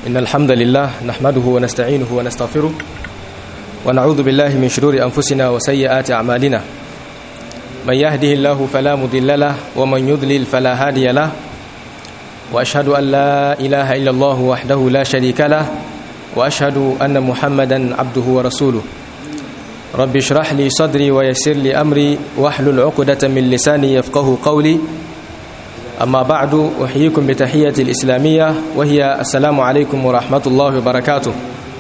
إن الحمد لله نحمده ونستعينه ونستغفره ونعوذ بالله من شرور أنفسنا وسيئات أعمالنا من يهده الله فلا مضل له ومن يضلل فلا هادي له وأشهد أن لا إله إلا الله وحده لا شريك له وأشهد أن محمدا عبده ورسوله رب اشرح لي صدري ويسر لي أمري واحلل عقدة من لساني يفقه قولي أما بعد أحييكم بتحية الإسلامية وهي السلام عليكم ورحمة الله وبركاته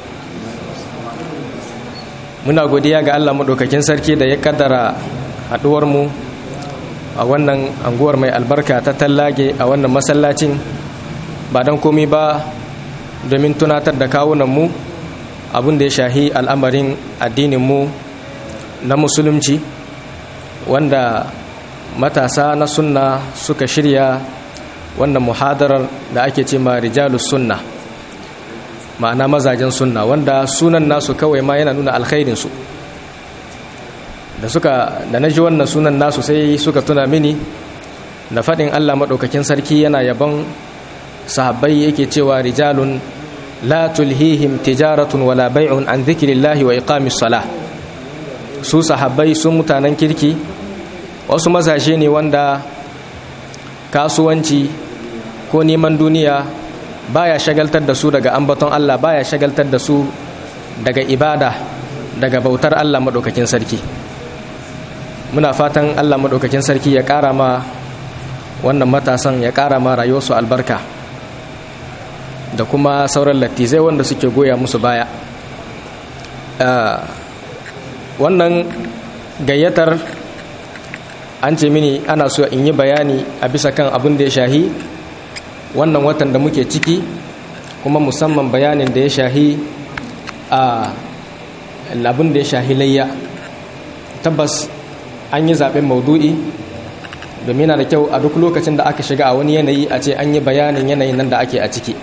muna godiya ga Allah maɗaukakin sarki da ya kaddara haɗuwarmu a wannan anguwar mai albarka ta tallage a wannan masallacin ba don komi ba domin tunatar da kawunanmu abin da ya shahi al'amarin addininmu na musulunci wanda matasa na sunna suka shirya wannan muhadarar da ake ce ma rijalus sunna ma'ana mazajen sunna wanda sunan nasu kawai ma yana nuna alkhairinsu da suka da na ji wannan sunan nasu sai suka tuna mini da faɗin allah maɗaukakin sarki yana yabon sahabbai yake cewa rijalun la tulhihim tijaratun wala bai'un an zikirillahi wa iqamis salah su sahabbai sun mutanen kirki wasu mazaje ne wanda kasuwanci ko neman duniya baya shagaltar da su daga ambaton Allah baya shagaltar da su daga ibada daga bautar Allah maɗaukakin sarki muna fatan Allah maɗaukakin sarki ya ƙara ma wannan matasan ya ƙara ma rayuwarsu albarka da kuma sauran lattizai wanda suke goya musu baya wannan gayyatar an ce mini ana so in yi bayani a bisa kan abin da ya shahi wannan watan da muke ciki kuma musamman bayanin da ya shahi a abin da ya shahi layya tabbas an yi zaɓen maudu'i domin yana da kyau a duk lokacin da aka shiga a wani yanayi a ce an yi bayanin yanayin nan da ake a ciki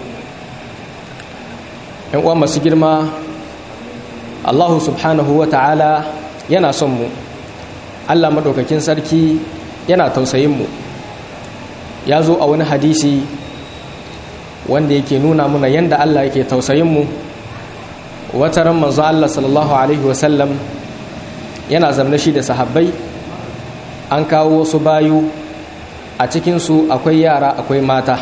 yan uwa masu girma allahu subhanahu wa ta'ala yana son mu allah maɗaukakin sarki yana tausayin mu ya zo a wani hadisi wanda yake nuna muna yadda Allah yake tausayinmu wata ran manzo Allah sallallahu alaihi wasallam yana zamna shi da sahabbai an kawo wasu bayu a cikinsu akwai yara akwai mata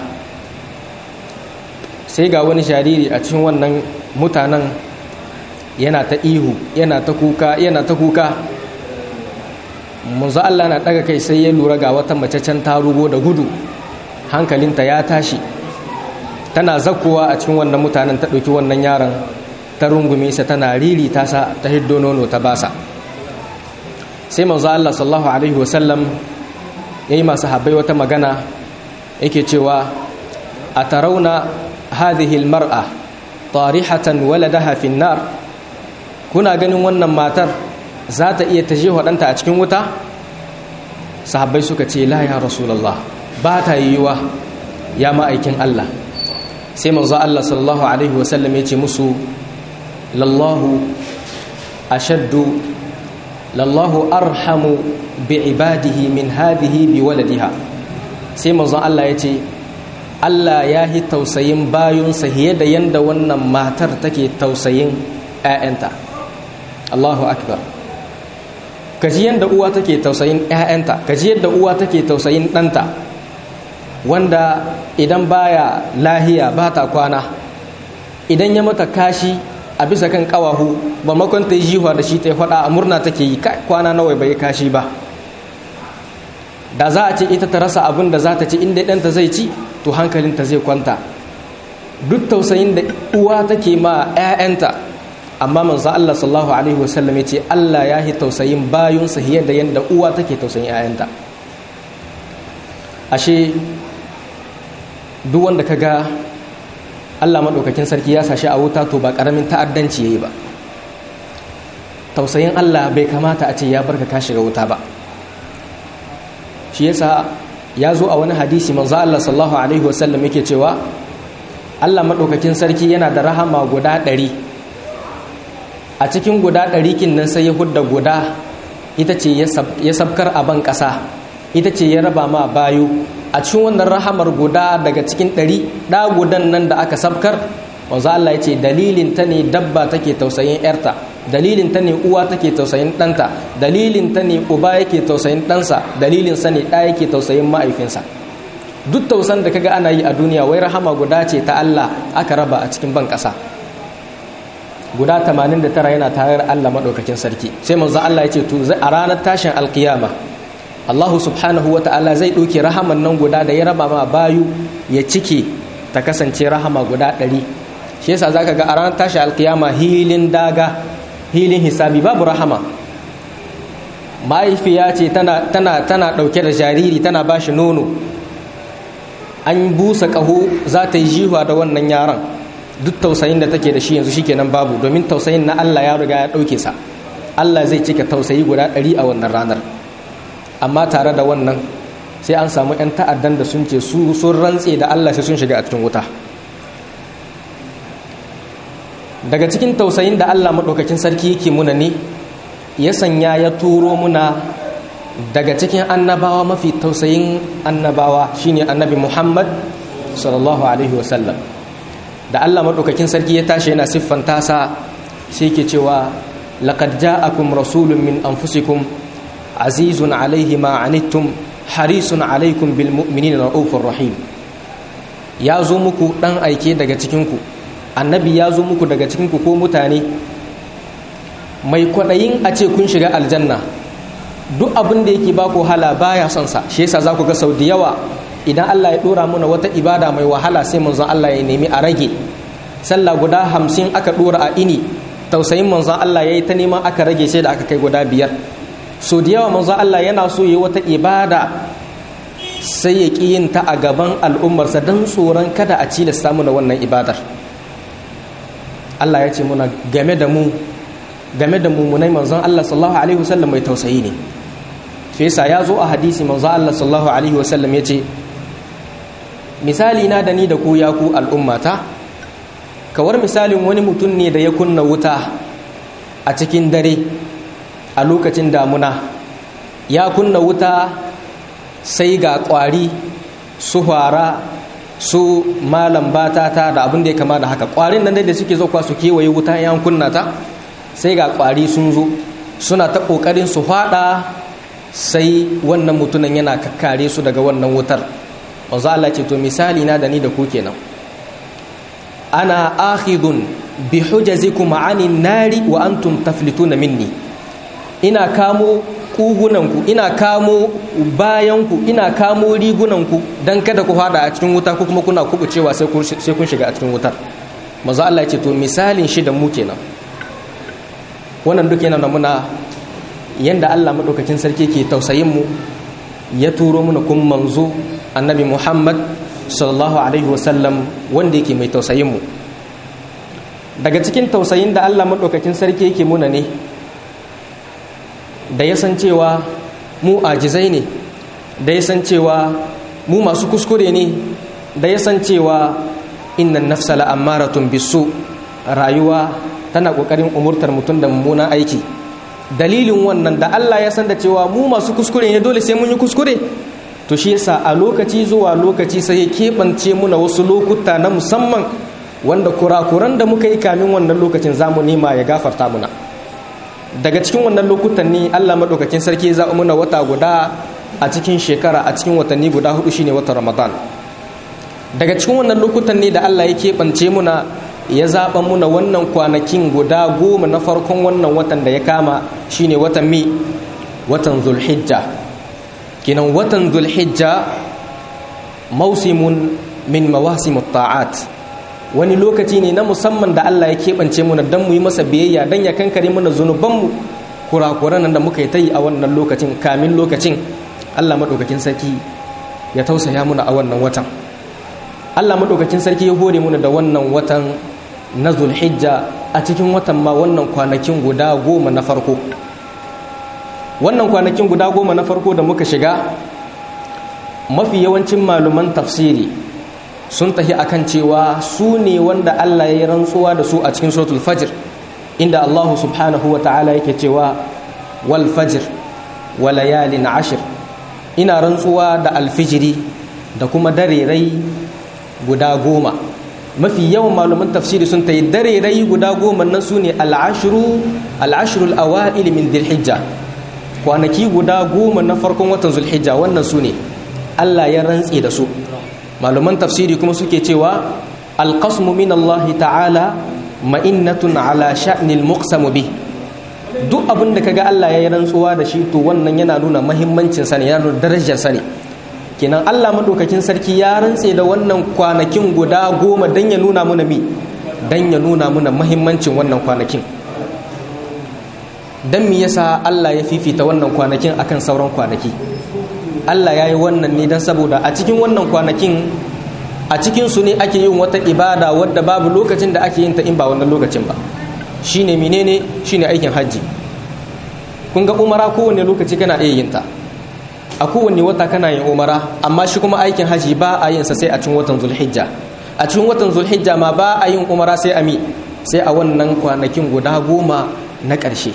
sai ga wani jariri a cikin wannan mutanen yana ta ihu yana ta kuka yana ta kuka manzo Allah na daga kai sai ya lura ga wata mace can ta rugo da gudu hankalinta ya tashi tana zakkowa a cikin wannan mutanen ta ɗauki wannan yaron ta rungume sa tana riri ta sa ta hiddo nono ta basa sai manzo Allah sallallahu alaihi wasallam yayi masu habbai wata magana yake cewa a tarauna hadhihi almar'a tarihatan waladaha fi nar kuna ganin wannan matar za ta iya taje ɗanta a cikin wuta sahabbai suka ce la ya rasulullah ba ta yiwuwa ya ma'aikin Allah sai manzo Allah sallallahu alaihi wasallam ya ce musu lallahu ashaddu lallahu arhamu bi ibadihi min hadhihi bi waladiha sai manzo Allah ya ce Allah ya yi tausayin bayunsa fiye da yanda wannan matar take tausayin 'ya'yanta Allahu akbar kaji yanda uwa take tausayin 'ya'yanta kaji yadda uwa take tausayin ɗanta wanda idan baya lahiya ba ta kwana idan ya mata kashi a bisa kan kawahu ba makon ta yi jihuwa da shi ta yi faɗa a murna take yi kwana nawa bai kashi ba da za a ce ita ta rasa abin da za ta ci inda ɗanta zai ci to hankalinta zai kwanta duk tausayin da uwa take ma 'ya'yanta amma manzo Allah sallallahu alaihi wasallam ya ce Allah ya yi tausayin bayunsa fiye da yadda uwa take tausayin 'ya'yanta ashe duk wanda ka ga allah maɗaukakin sarki ya sashi a wuta to ba ƙaramin ta'addanci ya yi ba tausayin allah bai kamata a ce ya barka ka shiga wuta ba shi yasa ya zo a wani hadisi manzo allah sallallahu alaihi wasallam yake cewa allah maɗaukakin sarki yana da rahama guda ɗari a cikin guda ɗari kin nan sai ya hudda guda ita ce ya sabkar a ban ƙasa ita ce ya raba ma bayu a cikin wannan rahamar guda daga cikin ɗari ɗa gudan nan da aka sabkar manzo Allah ya ce dalilin ta ne dabba take tausayin yarta dalilin ta ne uwa take tausayin ɗanta dalilin ta ne uba yake tausayin ɗansa dalilin sa ne ɗa yake tausayin ma'aifinsa duk tausan da kaga ana yi a duniya wai rahama guda ce ta Allah aka raba a cikin ban ƙasa guda 89 yana tare da Allah madaukakin sarki sai manzo Allah ya ce to a ranar tashin alkiyama Allah subhanahu wa ta'ala zai ɗauke rahaman nan guda da ya raba ma bayu ya cike ta kasance rahama guda ɗari shi yasa zaka ga a ranar tashi alkiyama hilin daga hilin hisabi babu rahama mahaifiya ce tana tana tana ɗauke da jariri tana ba shi nono an busa ƙaho za ta yi jihuwa da wannan yaron duk tausayin da take da shi yanzu shikenan babu domin tausayin na Allah ya riga ya ɗauke sa Allah zai cika tausayi guda ɗari a wannan ranar amma tare da wannan sai an samu 'yan ta'addan da sun ce su sun rantse da Allah sai sun shiga a cikin wuta daga cikin tausayin da Allah maɗaukakin sarki yake muna ne ya sanya ya turo muna daga cikin annabawa mafi tausayin annabawa shine annabi Muhammad sallallahu alaihi wasallam da Allah maɗaukakin sarki ya tashi yana siffanta sa sai ke cewa laqad ja'akum rasulun min anfusikum azizun alaihi ma anittum harisun alaikum bil mu'minina raufur rahim ya zo muku dan aike daga cikinku annabi ya zo muku daga cikinku ko mutane mai kwaɗayin a ce kun shiga aljanna duk abin da yake baku hala baya son sa shi yasa za ku ga sau da yawa idan Allah ya dora muna wata ibada mai wahala sai manzon Allah ya nemi a rage sallah guda hamsin aka dora a ini tausayin manzon Allah ya yi ta neman aka rage sai da aka kai guda biyar so da yawa manzon Allah yana so ya yi wata ibada sai ya ƙi yin ta a gaban al'ummarsa don tsoron kada a cilasta mu da wannan ibadar Allah ya ce muna game da mu game da mummunai manzon Allah sallallahu alaihi wasallam mai tausayi ne shi yasa ya zo a hadisi manzon Allah sallallahu alaihi wasallam ya ce misali na da ni da ku ya ku al'ummata kawar misalin wani mutum ne da ya kunna wuta a cikin dare a lokacin damuna ya kunna wuta sai ga kwari su fara su malam batata da abin da ya kama da haka kwarin nan da suke zauka su kewaye wuta yan kunna ta sai ga kwari sun zo suna ta kokarin su fada sai wannan mutumin yana kakkare su daga wannan wutar wanzu Allah ce to misali na da ni da ku kenan ana akhidun bi hujazikum anin nari wa antum taflituna minni ina kamo kugunanku ina kamo bayanku ina kamo rigunanku don kada ku fada a cikin wuta ko kuma kuna kubucewa sai kun shiga a cikin wutar maza Allah ce to misalin shi da mu kenan wannan duk yana muna yanda Allah madaukakin sarki ke tausayin mu ya turo muna kun manzo annabi Muhammad sallallahu alaihi wasallam wanda yake mai tausayin mu daga cikin tausayin da Allah madaukakin sarki yake muna ne da ya san cewa mu ajizai ne da ya san cewa mu masu kuskure ne da ya san cewa innan nafsa la'ammaratun bisu rayuwa tana kokarin umurtar mutum da mummunan aiki dalilin wannan da Allah ya san da cewa mu masu kuskure ne dole sai mun yi kuskure to shi yasa a lokaci zuwa lokaci sai ya keɓance muna wasu lokuta na musamman wanda kurakuran da muka yi kamin wannan lokacin zamu nema ya gafarta muna daga cikin wannan lokutan ne Allah maɗaukakin sarki ya zaɓi muna wata guda a cikin shekara a cikin watanni guda hudu shine watan Ramadan daga cikin wannan lokutan ne da Allah ya keɓance muna ya zaɓa muna wannan kwanakin guda goma na farkon wannan watan da ya kama shine watan mi watan Zulhijja kinan watan Zulhijja mausimun min mawasimut ta'at wani lokaci ne na musamman da Allah ya keɓance muna don mu yi masa biyayya don ya kankare mana zunubanmu kurakuran da muka yi ta yi a wannan lokacin kamin lokacin Allah maɗaukakin sarki ya tausaya muna a wannan watan Allah maɗaukakin sarki ya hore muna da wannan watan na zulhijja a cikin watan ma wannan kwanakin guda goma na farko wannan kwanakin guda goma na farko da muka shiga mafi yawancin maluman tafsiri sun tafi akan cewa su ne wanda Allah ya yi rantsuwa da su a cikin suratul fajr inda Allah subhanahu wa ta'ala yake cewa wal fajr wa layalin ashir ina rantsuwa da alfijiri da kuma darerai guda goma mafi yawan malaman tafsiri sun ta yi dare rai guda goma nan su ne al'ashiru al'ashirul awa'il min dhilhijja kwanaki guda goma na farkon watan zulhijja wannan su ne Allah ya rantse da su malaman tafsiri kuma suke cewa alqasmu min Allah ta'ala ma'innatun ala sha'nil muqsamu bi duk abin da kaga Allah ya yi rantsuwa da shi to wannan yana nuna mahimmancin sa ne yana nuna darajar sa ne kenan Allah madaukakin sarki ya rantse da wannan kwanakin guda goma dan ya nuna muna mi dan ya nuna muna mahimmancin wannan kwanakin dan me yasa Allah ya fifita wannan kwanakin akan sauran kwanaki Allah ya yi wannan ne dan saboda a cikin wannan kwanakin a cikin su ne ake yin wata ibada wadda babu lokacin da ake yin ta in ba wannan lokacin ba shine menene shine aikin hajji kun ga umara kowane lokaci kana iya yin ta a kowane wata kana yin umara amma shi kuma aikin hajji ba a yin sa sai a cikin watan zulhijja a cikin watan zulhijja ma ba a yin umara sai a mi sai a wannan kwanakin guda goma na ƙarshe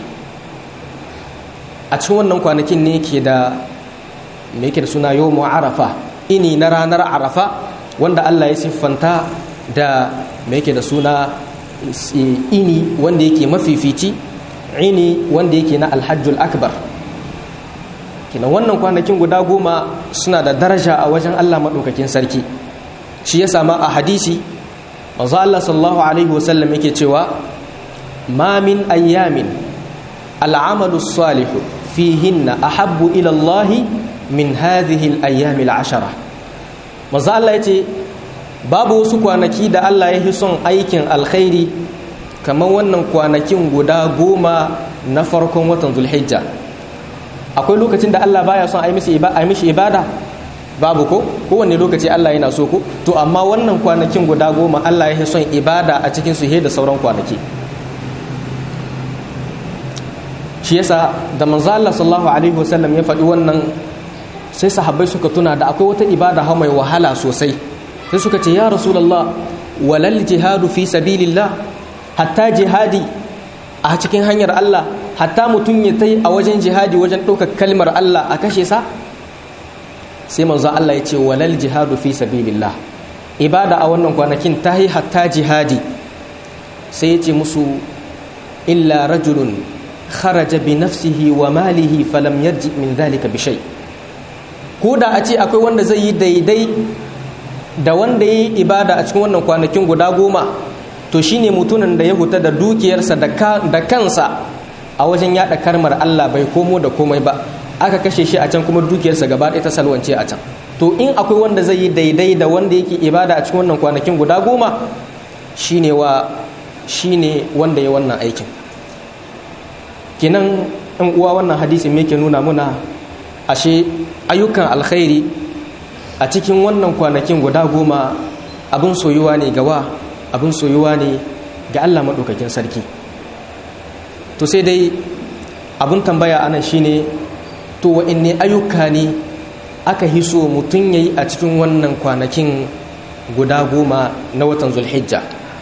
a cikin wannan kwanakin ne ke da me yake da suna yawmu arafa ini na ranar arafa wanda Allah ya siffanta da me yake da suna ini wanda yake mafifici ini wanda yake na alhajjul akbar kina wannan kwanakin guda goma suna da daraja a wajen Allah maɗaukakin sarki shi ya sama a hadisi manzo Allah sallallahu alaihi wasallam yake cewa ma min ayyamin al'amalu salihu fihinna ahabbu ila Allah min hadhihi al-ayyam al-ashara manzo Allah yace babu wasu kwanaki da Allah ya fi son aikin alkhairi kamar wannan kwanakin guda goma na farkon watan zulhijja akwai lokacin da Allah baya son a yi mishi ibada babu ko kowanne lokaci Allah yana so ko to amma wannan kwanakin guda goma Allah ya fi son ibada a cikin su da sauran kwanaki shi yasa da manzo Allah sallallahu alaihi wasallam ya faɗi wannan sai sahabbai suka tuna da akwai wata ibada ha mai wahala sosai sai suka ce ya rasulullah walal jihadu fi sabilillah hatta jihadi a cikin hanyar Allah hatta mutum ya tai a wajen jihadi wajen ɗaukar kalmar Allah a kashe sa sai manzo Allah ya ce walal jihadu fi sabilillah ibada a wannan kwanakin ta yi hatta jihadi sai ya ce musu illa rajulun kharaja bi nafsihi wa malihi falam yarji min dhalika bi shay ko da a ce akwai wanda zai yi daidai da wanda ya yi ibada a cikin wannan kwanakin guda goma to shine mutumin da ya huta da dukiyarsa da kansa a wajen yada karmar Allah bai komo da komai ba aka kashe shi a can kuma dukiyarsa gaba ɗaya ta salwance a can to in akwai wanda zai yi daidai da wanda yake ibada a cikin wannan kwanakin guda goma shine wa shine wanda ya wannan aikin kinan in uwa wannan hadisi me ke nuna muna ashe ayyukan alkhairi a cikin wannan kwanakin guda goma abin soyuwa ne gawa abin soyuwa ne ga Allah maɗaukakin sarki to sai dai abin tambaya anan shine to wa'inne ayyuka ne aka hiso mutum ya yi a cikin wannan kwanakin guda goma na watan zulhijja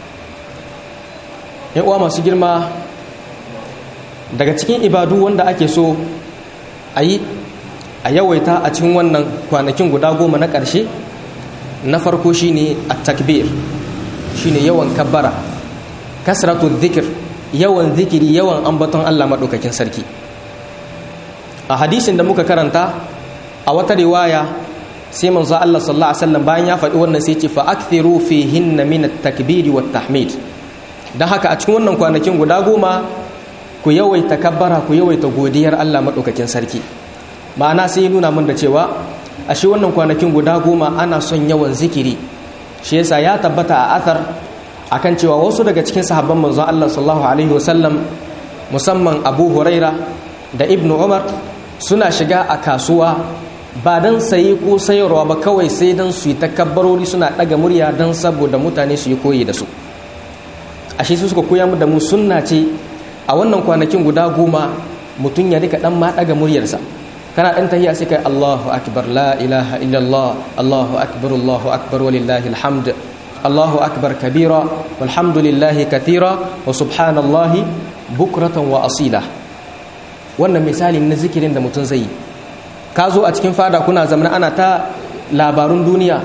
uwa masu girma daga cikin ibadu wanda ake so a yi a yawaita a cikin wannan kwanakin guda goma na ƙarshe na farko shine a takbir shine yawan kabbara kasratu dhikr yawan zikiri yawan ambaton Allah maɗaukakin sarki a hadisin da muka karanta a wata riwaya sai manzo Allah sallallahu alaihi wasallam bayan ya faɗi wannan sai ce fa akthiru fihinna min at-takbir wa tahmid dan haka a cikin wannan kwanakin guda goma ku yawaita kabbara ku yawaita godiyar Allah maɗaukakin sarki ma'ana sai nuna mun da cewa a shi wannan kwanakin guda goma ana son yawan zikiri shi yasa ya tabbata a athar akan cewa wasu daga cikin sahabban manzon Allah sallallahu alaihi wasallam musamman Abu Huraira da Ibn Umar suna shiga a kasuwa ba dan sayi ko sayarwa ba kawai sai dan su yi takabbarori suna daga murya dan saboda mutane su yi koyi da su ashe su suka koya mu da mu sunna ce a wannan kwanakin guda goma mutum ya rika dan ma daga muryarsa kana dan tahiya sai kai Allahu akbar la ilaha illallah Allahu akbar Allahu akbar walillahi alhamd Allahu akbar kabira walhamdulillahi katira wa subhanallahi bukratan wa asila wannan misali na zikirin da mutum zai yi ka zo a cikin fada kuna zamana ana ta labarun duniya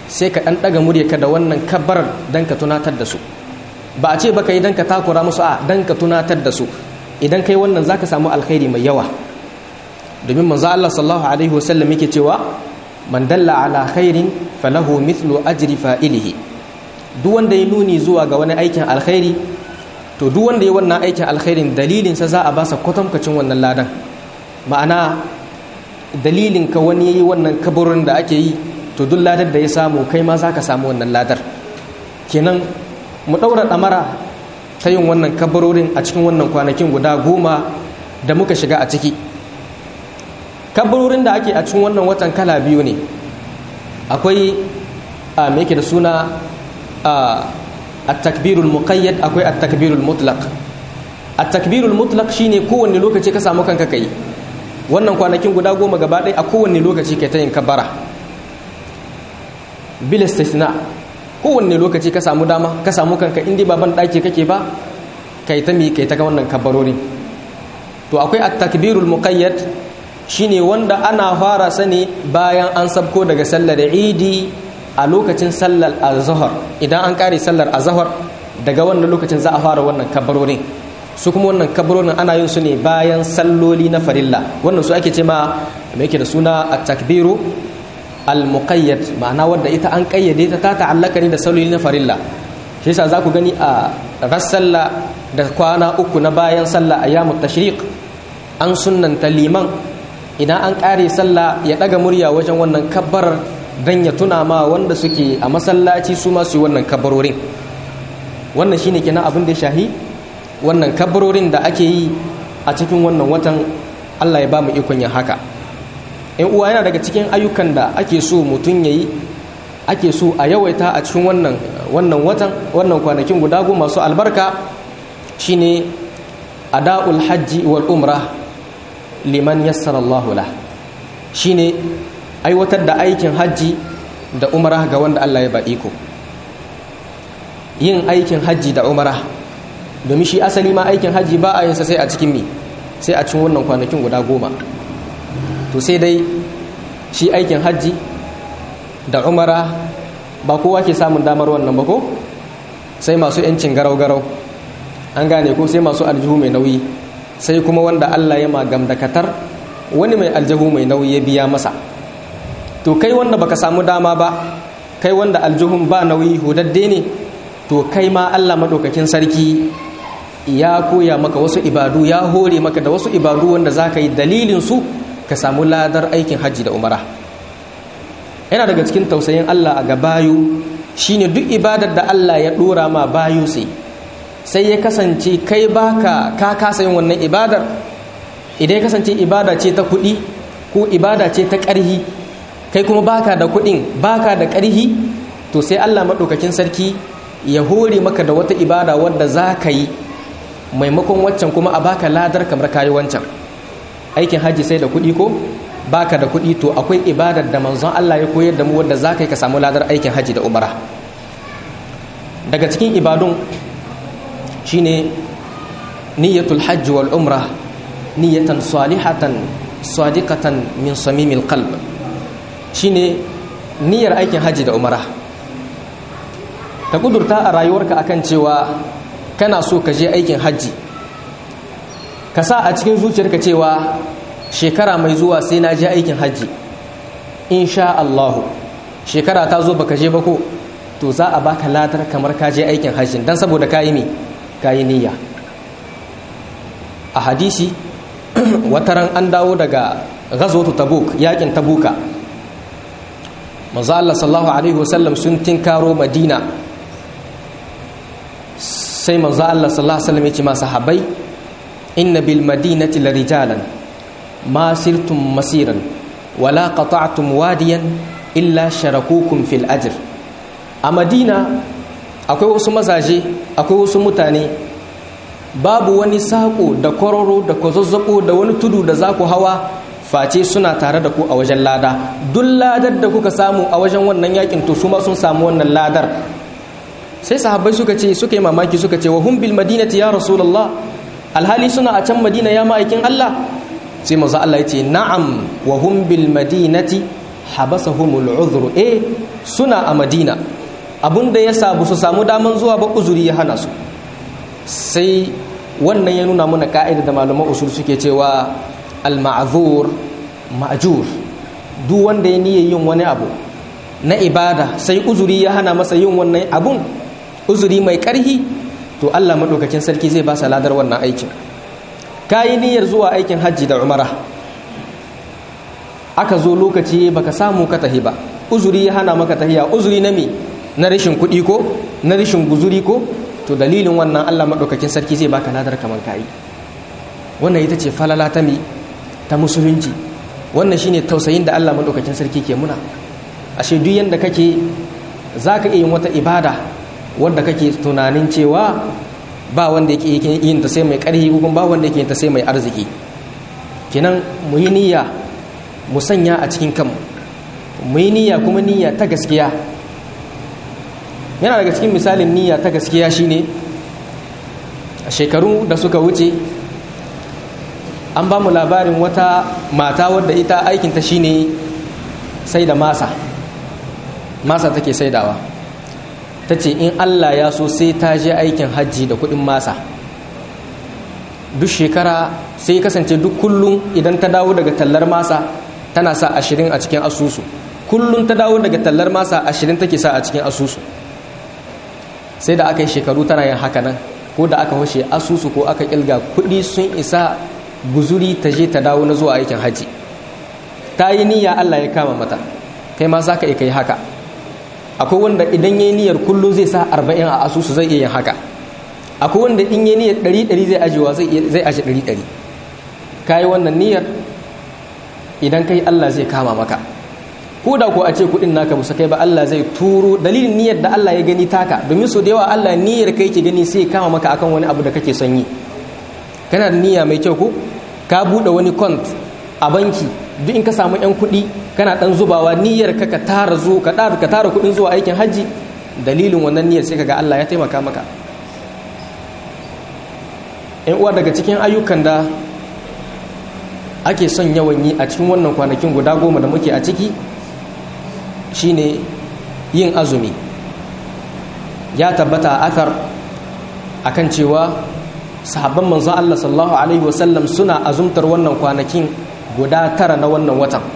sai ka ɗan ɗaga muryarka da wannan kabbarar don ka tunatar da su ba a ce ba ka yi don ka takura musu a don ka tunatar da su idan kai wannan za ka samu alkhairi mai yawa domin manzo Allah sallallahu alaihi wasallam yake cewa man dalla ala khairin falahu mithlu ajri fa'ilihi duk wanda ya nuni zuwa ga wani aikin alkhairi to duk wanda ya wannan aikin alkhairin dalilin sa za a basa kwatankwacin wannan ladan ma'ana dalilin ka wani yayi wannan kaburin da ake yi to duk ladar da ya samu kai ma za ka samu wannan ladar kenan mu ɗaura ɗamara ta yin wannan kabarorin a cikin wannan kwanakin guda goma da muka shiga a ciki kabarorin da ake a cikin wannan watan kala biyu ne akwai a yake da suna a takbirul muqayyad akwai a takbirul mutlaq a takbirul mutlaq shine kowanne lokaci ka samu kanka kai wannan kwanakin guda goma gaba ɗaya a kowanne lokaci kai ta yin kabara bil istisna kowanne lokaci ka samu dama ka samu kanka indi baban ɗaki kake ba kai ta mi kai ta wannan kabarorin to akwai at-takbirul muqayyad shine wanda ana fara sani bayan an sabko daga sallar idi a lokacin sallar azhar idan an kare sallar azhar daga wannan lokacin za a fara wannan kabarorin su kuma wannan kabarorin ana yin su ne bayan salloli na farilla wannan su ake ce ma me yake da suna at-takbiru al-muqayyad ma'ana wadda ita an kayyade ta ta ta'allaka ne da salloli na farilla shi yasa za ku gani a rassalla da kwana uku na bayan sallah ayyamut tashriq an sunnanta liman idan an kare sallah ya daga murya wajen wannan kabbarar dan ya tuna ma wanda suke a masallaci su ma su yi wannan kabbarorin wannan shine kenan abin da ya shahi wannan kabbarorin da ake yi a cikin wannan watan Allah ya ba mu ikon yin haka in uwa yana daga cikin ayyukan da ake so mutum ya yi ake so a yawaita a cikin wannan wannan watan wannan kwanakin guda goma masu albarka shine ada'ul hajji wal umra liman yassara Allahu lah shine aiwatar da aikin hajji da umra ga wanda Allah ya ba iko yin aikin hajji da umra domin shi asali ma aikin hajji ba a yin sa sai a cikin mi sai a cikin wannan kwanakin guda goma to sai dai shi aikin hajji da umara ba kowa ke samun damar wannan ba ko sai masu yancin garau-garau an gane ko sai masu aljihu mai nauyi sai kuma wanda Allah ya magam da katar wani mai aljihu mai nauyi ya biya masa to kai wanda baka samu dama ba kai wanda aljihun ba nauyi hudadde ne to kai ma Allah madaukakin sarki ya koya maka wasu ibadu ya hore maka da wasu ibadu wanda za ka yi dalilin su ka samu ladar aikin hajji da umara yana daga cikin tausayin Allah a ga bayu shine duk ibadar da Allah ya dora ma bayu sai sai ya kasance kai baka ka kasa yin wannan ibadar idan ya kasance ibada ce ta kuɗi ko ibada ce ta ƙarhi kai kuma baka da kuɗin baka da ƙarhi to sai Allah maɗaukakin sarki ya hore maka da wata ibada wadda za ka yi maimakon waccan kuma a baka ladar kamar kayi wancan aikin hajji sai da kuɗi ko baka da kuɗi to akwai ibadar da manzon Allah ya koyar da mu wadda za ka yi ka samu ladar aikin hajji da umara daga cikin ibadun shine niyyatul hajji wal umra niyyatan salihatan sadiqatan min samimil qalb shine niyyar aikin hajji da umara ka kudurta a rayuwarka akan cewa kana so ka je aikin hajji ka sa a cikin zuciyarka cewa shekara mai zuwa sai na je aikin hajji insha Allahu shekara ta zo baka je ba ko to za a baka latar kamar ka je aikin hajji dan saboda kayi ne kayi niyya a hadisi wataran an dawo daga ghazwatu tabuk yakin tabuka manzo Allah sallallahu alaihi wasallam sun tinkaro madina sai manzo Allah sallallahu alaihi wasallam ya ce ma sahabbai inna bil madinati larijalan ma sirtum masiran wala qata'tum wadiyan illa sharakukum fil ajr a madina akwai wasu mazaje akwai wasu mutane babu wani sako da kwararo da kwazazzabo da wani tudu da za ku hawa face suna tare da ku a wajen lada duk ladar da kuka samu a wajen wannan yakin to su ma sun samu wannan ladar sai sahabbai suka ce suka yi mamaki suka ce wa hum bil madinati ya rasulullah alhali suna a can madina ya ma'aikin Allah sai manzo Allah ya ce na'am wa hum bil madinati habasahumul udhru eh suna a madina abinda ya sabu su samu daman zuwa ba uzuri ya hana su sai wannan ya nuna mana ka'ida da malaman usul suke cewa al-ma'zur ma'jur duk wanda ya niyyar yin wani abu na ibada sai uzuri ya hana masa yin wannan abun uzuri mai karhi to Allah madaukakin sarki zai ba sa ladar wannan aikin kayi niyyar zuwa aikin hajji da umara aka zo lokaci baka samu ka tahi ba uzuri ya hana maka tahiya uzuri na me na rashin kuɗi ko na rashin guzuri ko to dalilin wannan Allah maɗaukakin sarki zai baka ladar kamar kayi wannan ita ce falala ta mi ta musulunci wannan shine tausayin da Allah maɗaukakin sarki ke muna ashe duk yanda kake zaka iya yin wata ibada wanda kake tunanin cewa ba wanda yake yin ta sai mai ƙarfi ko ba wanda yake yin ta sai mai arziki kenan mu yi niyya mu sanya a cikin kanmu mu yi niyya kuma niyya ta gaskiya yana daga cikin misalin niyya ta gaskiya shine a shekaru da suka wuce an ba mu labarin wata mata wadda ita aikinta shine sai da masa masa take saidawa ta ce in allah ya so sai ta je aikin hajji da kudin masa duk shekara sai kasance duk kullum idan ta dawo daga tallar masa tana sa ashirin a cikin asusu kullum ta dawo daga tallar masa ashirin take sa a cikin asusu sai da aka yi shekaru tana yin haka nan ko da aka hushe asusu ko aka kilga kuɗi sun isa guzuri ta je ta dawo na zuwa aikin hajji ta yi niyya Allah ya kama mata kai ma za ka iya kai haka akwai wanda idan ya yi niyyar kullum zai sa arba'in a asusu zai iya yin haka akwai wanda in yi niyyar ɗari ɗari zai ajiyewa zai aji ɗari ɗari ka yi wannan niyyar idan kai Allah zai kama maka ko da ko a ce kuɗin naka musa kai ba Allah zai turo dalilin niyyar da Allah ya gani taka domin so da yawa Allah niyyar kai ke gani sai ya kama maka akan wani abu da kake son yi kana da niyya mai kyau ko ka buɗe wani kont a banki duk in ka samu yan kuɗi kana ɗan zubawa niyyar ka ka tara zu ka ka tara kuɗin zuwa aikin hajji dalilin wannan niyyar sai kaga Allah ya taimaka maka yan uwa daga cikin ayyukan da ake son yawan yi a cikin wannan kwanakin guda goma da muke a ciki shine yin azumi ya tabbata a athar akan cewa sahabban manzo Allah sallallahu alaihi wasallam suna azumtar wannan kwanakin guda tara na wannan watan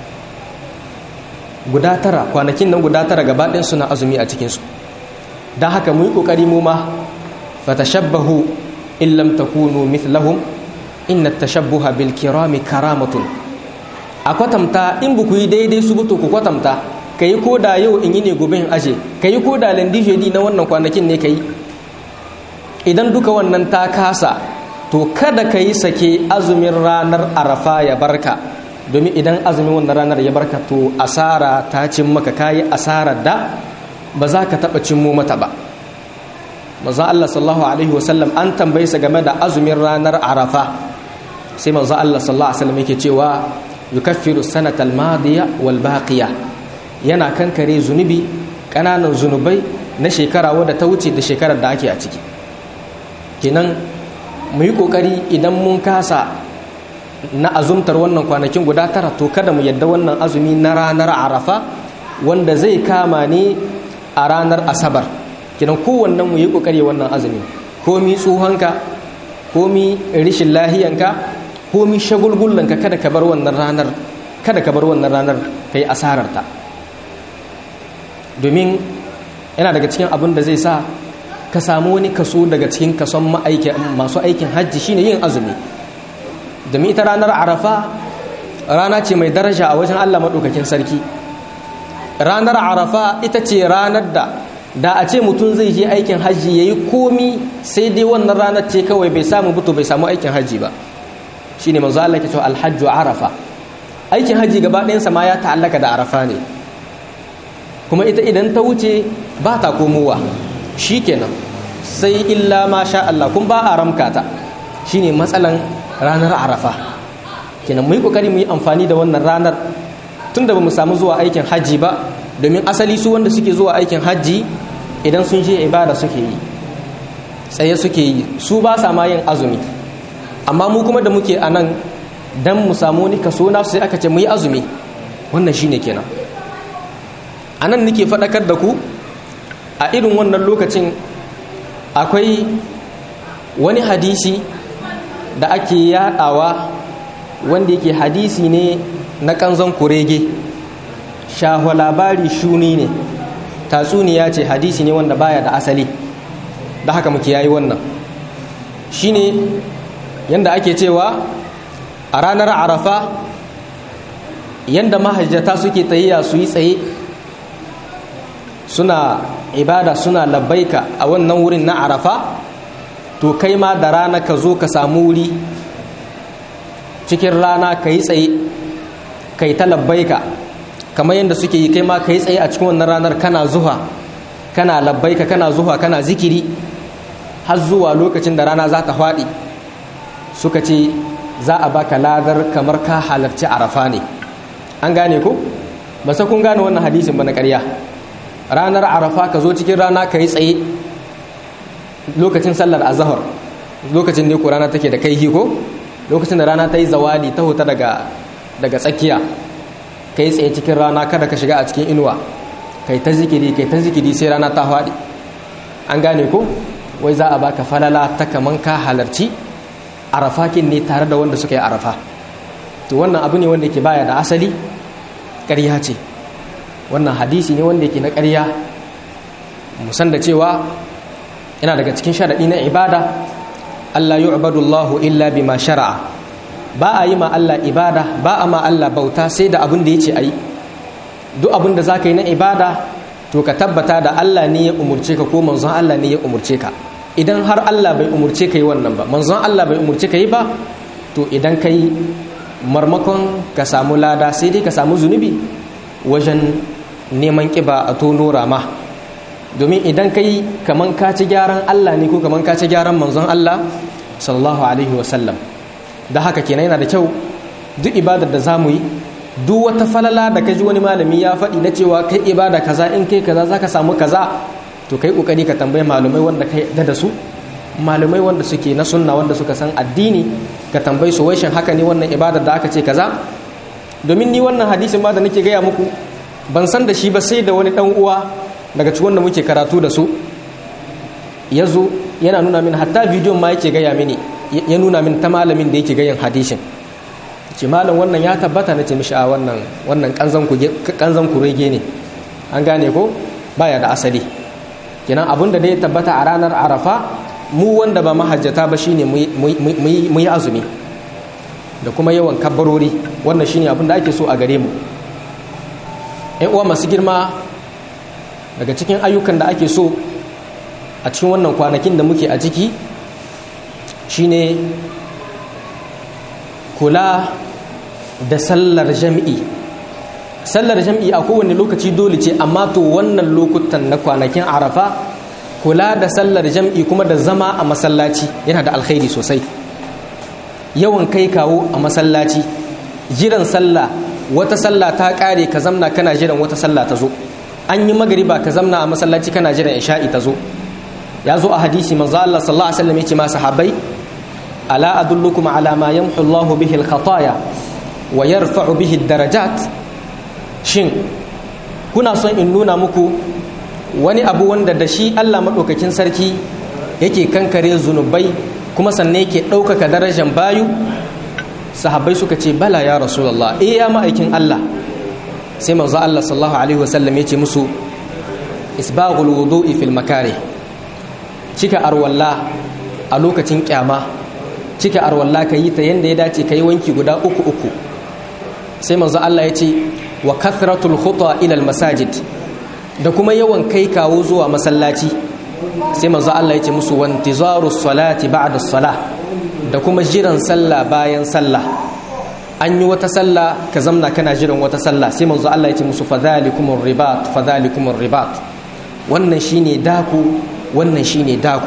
guda tara kwanakin nan guda tara gaba ɗin suna azumi a cikinsu don haka mu yi ƙoƙari mu ma fatashabbahu in lam takunu mithlahum inna tashabbuha bil kirami karamatun a kwatamta in bu ku yi daidai su buto ku kwatamta ka yi koda yau in yi ne gobe in aje ka yi koda landijedi na wannan kwanakin ne ka yi idan duka wannan ta kasa to kada ka yi sake azumin ranar arafa ya barka domin idan azumin wannan ranar ya barka to asara ta cin maka kayi asarar da ba za ka taɓa cimmo mata ba manzon Allah sallallahu alaihi wasallam an tambaye sa game da azumin ranar arafa sai manzon Allah sallallahu alaihi wasallam yake cewa yukaffiru sanatal madiya wal baqiya yana kankare zunubi ƙananan zunubai na shekara wadda ta wuce da shekarar da ake a ciki kenan mu yi ƙoƙari idan mun kasa na azumtar wannan kwanakin guda tara to kada mu yadda wannan azumi na ranar arafa wanda zai kama ne a ranar asabar kenan kowannen mu yi ƙoƙari wannan azumi komi tsohonka komi rishin lahiyanka komi shagulgullanka kada ka bar wannan ranar kada ka bar wannan ranar ka yi asararta domin yana daga cikin abin da zai sa ka samu wani kaso daga cikin kason masu aikin hajji shine yin azumi domin ita ranar arafa rana ce mai daraja a wajen allah maɗaukakin sarki ranar arafa ita ce ranar da da a ce mutum zai je aikin hajji ya yi komi sai dai wannan ranar ce kawai bai samu buto bai samu aikin hajji ba shine manzo Allah ke cewa alhajju arafa aikin hajji gaba ɗayansa ma ya ta'allaka da arafa ne kuma ita idan ta wuce ba ta komowa shi kenan sai illa ma sha Allah kun ba a ramka ta shine matsalan ranar arafa kenan mu yi kokari mu yi amfani da wannan ranar tunda ba mu samu zuwa aikin hajji ba domin asali su wanda suke zuwa aikin hajji idan sun je ibada suke yi tsaye suke yi su ba sa ma yin azumi amma mu kuma da muke a nan dan mu samu wani kaso na sai aka ce mu yi azumi wannan shine kenan a nan nake faɗakar da ku a irin wannan lokacin akwai wani hadisi da ake yaɗawa wanda yake hadisi ne na kanzon kurege shahwa labari shuni ne tatsuniya ce hadisi ne wanda baya da asali da haka muke yayi wannan shine yanda ake cewa a ranar arafa yanda mahajjata suke tsayiya su yi tsaye suna ibada suna labbaika a wannan wurin na arafa to kai ma da rana ka zo ka samu wuri cikin rana ka yi tsaye ka yi ta labbaika kamar yadda suke yi kai ma ka yi tsaye a cikin wannan ranar kana zuha kana labbaika kana zuha kana zikiri har zuwa lokacin da rana za ta faɗi suka ce za a baka ladar kamar ka halarci arafa ne an gane ku ba sa kun gane wannan hadisin ba na ƙarya ranar arafa ka zo cikin rana ka yi tsaye lokacin sallar azahar lokacin ne ko rana take da kai ko lokacin da rana ta yi zawali ta huta daga daga tsakiya ka yi tsaye cikin rana kada ka shiga a cikin inuwa kai ta zikiri kai ta zikiri sai rana ta faɗi an gane ko wai za a baka falala ta kaman ka halarci arafakin ne tare da wanda suka yi arafa to wannan abu ne wanda ke baya da asali ƙarya ce wannan hadisi ne wanda yake na ƙarya musan da cewa yana daga cikin sharaɗi na ibada Allah yu'badu Allah illa bima shara'a ba a yi ma Allah ibada ba a ma Allah bauta sai da abin da yace ayi duk abin da zaka yi na ibada to ka tabbata da Allah ne ya umurce ka ko manzon Allah ne ya umurce ka idan har Allah bai umurce ka yi wannan ba manzon Allah bai umurce ka yi ba to idan kai marmakon ka samu lada sai dai ka samu zunubi wajen neman kiba a tono rama domin idan kai kaman ka ci gyaran Allah ne ko kaman ka ci gyaran manzon Allah sallallahu alaihi wasallam da haka kenan yana da kyau duk ibadar da zamu yi duk wata falala da kaji wani malami ya faɗi na cewa kai ibada kaza in kai kaza zaka samu kaza to kai kokari ka tambayi malumai wanda kai da da su malumai wanda suke na sunna wanda suka san addini ka tambayi su wai shin haka ne wannan ibadar da aka ce kaza domin ni wannan hadisin ma da nake gaya muku ban san da shi ba sai da wani dan uwa daga cikin wanda muke karatu da su ya zo yana nuna min hatta bidiyon ma yake gaya mini ya nuna min ta malamin da yake gayan hadisin ce malam wannan ya tabbata na ce mishi a wannan wannan kanzan ku rege ne an gane ko baya da asali kenan abin da ya tabbata a ranar arafa mu wanda ba mahajjata ba shine mu yi azumi da kuma yawan kabbarori wannan shine abin da ake so a gare mu yan uwa masu girma daga cikin ayyukan da ake so a cikin wannan kwanakin da muke a ciki shine kula da sallar jam'i sallar jam'i a kowane lokaci dole ce amma to wannan lokutan na kwanakin arafa kula da sallar jam'i kuma da zama a masallaci yana da alkhairi sosai yawan kai kawo a masallaci jiran sallah wata sallah ta kare ka zamna kana jiran wata sallah ta zo an yi magariba ka zamna a masallaci kana jiran isha'i ta zo ya zo a hadisi manzo Allah sallallahu alaihi wasallam yace ma sahabbai ala adullukum ala ma yamhu Allah bihi al-khataya wa yarfa'u bihi ad-darajat shin kuna son in nuna muku wani abu wanda da shi Allah madaukakin sarki yake kankare zunubai kuma sannan yake ɗaukaka darajar bayu sahabbai suka ce bala ya rasulullah eh ya ma'aikin Allah sai manzo Allah sallallahu alaihi wasallam yace musu isbaghul wudu'i fil makarih cika arwalla a lokacin kyama cika arwalla ka yi ta yadda ya dace ka yi wanki guda uku uku sai manzo Allah ya ce wa kathratul khuta ila masajid da kuma yawan kai kawo zuwa masallaci sai manzo Allah ya ce musu wantizaru salati ba'da salah da kuma jiran sallah bayan sallah an yi wata sallah ka zamna kana jiran wata sallah sai manzo Allah ya ce musu fadhalikumur ribat fadhalikumur ribat wannan shine daku wannan shine daku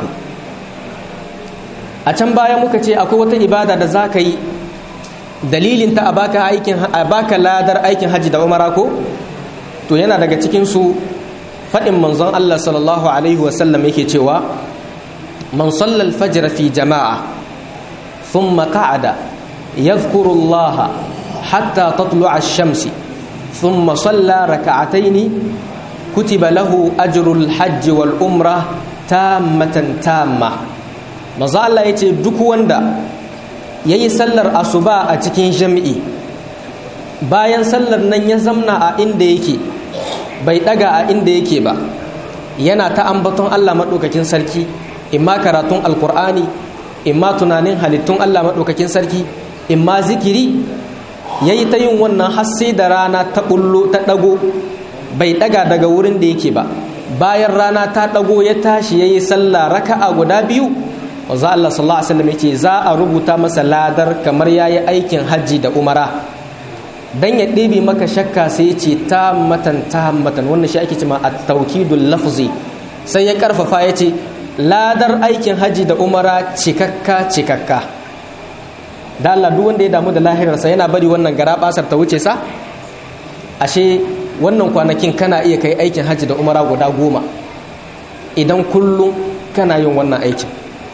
a can baya muka ce akwai wata ibada da za ka yi dalilinta a baka aikin a baka ladar aikin hajji da umara ko to yana daga cikin su faɗin manzon Allah sallallahu alaihi wasallam yake cewa man salla al-fajr fi jama'a thumma qa'ada yadhkuru Allah hatta tatlu'a ash-shams thumma salla rak'atayn kutiba lahu ajrul hajji wal umra tammatan tamma manzo Allah yace duk wanda yayi sallar asuba a cikin jami'i bayan sallar nan ya zamna a inda yake bai daga a inda yake ba yana ta ambaton Allah madaukakin sarki imma karatun alkur'ani imma tunanin halittun Allah madaukakin sarki imma zikiri yayi ta yin wannan har sai da rana ta bullo ta dago bai daga daga wurin da yake ba bayan rana ta dago ya tashi yayi sallah raka'a guda biyu wanzu Allah sallallahu alaihi wasallam yace za a rubuta masa ladar kamar yayi aikin hajji da umara dan ya ɗebe maka shakka sai yace ta matan ta matan wannan shi ake cewa at-tawkidul lafzi sai ya karfafa yace ladar aikin hajji da umara cikakka cikakka da Allah duk wanda ya damu da lahirarsa yana bari wannan gara basar ta wuce sa ashe wannan kwanakin kana iya kai aikin hajji da umara guda goma idan kullum kana yin wannan aikin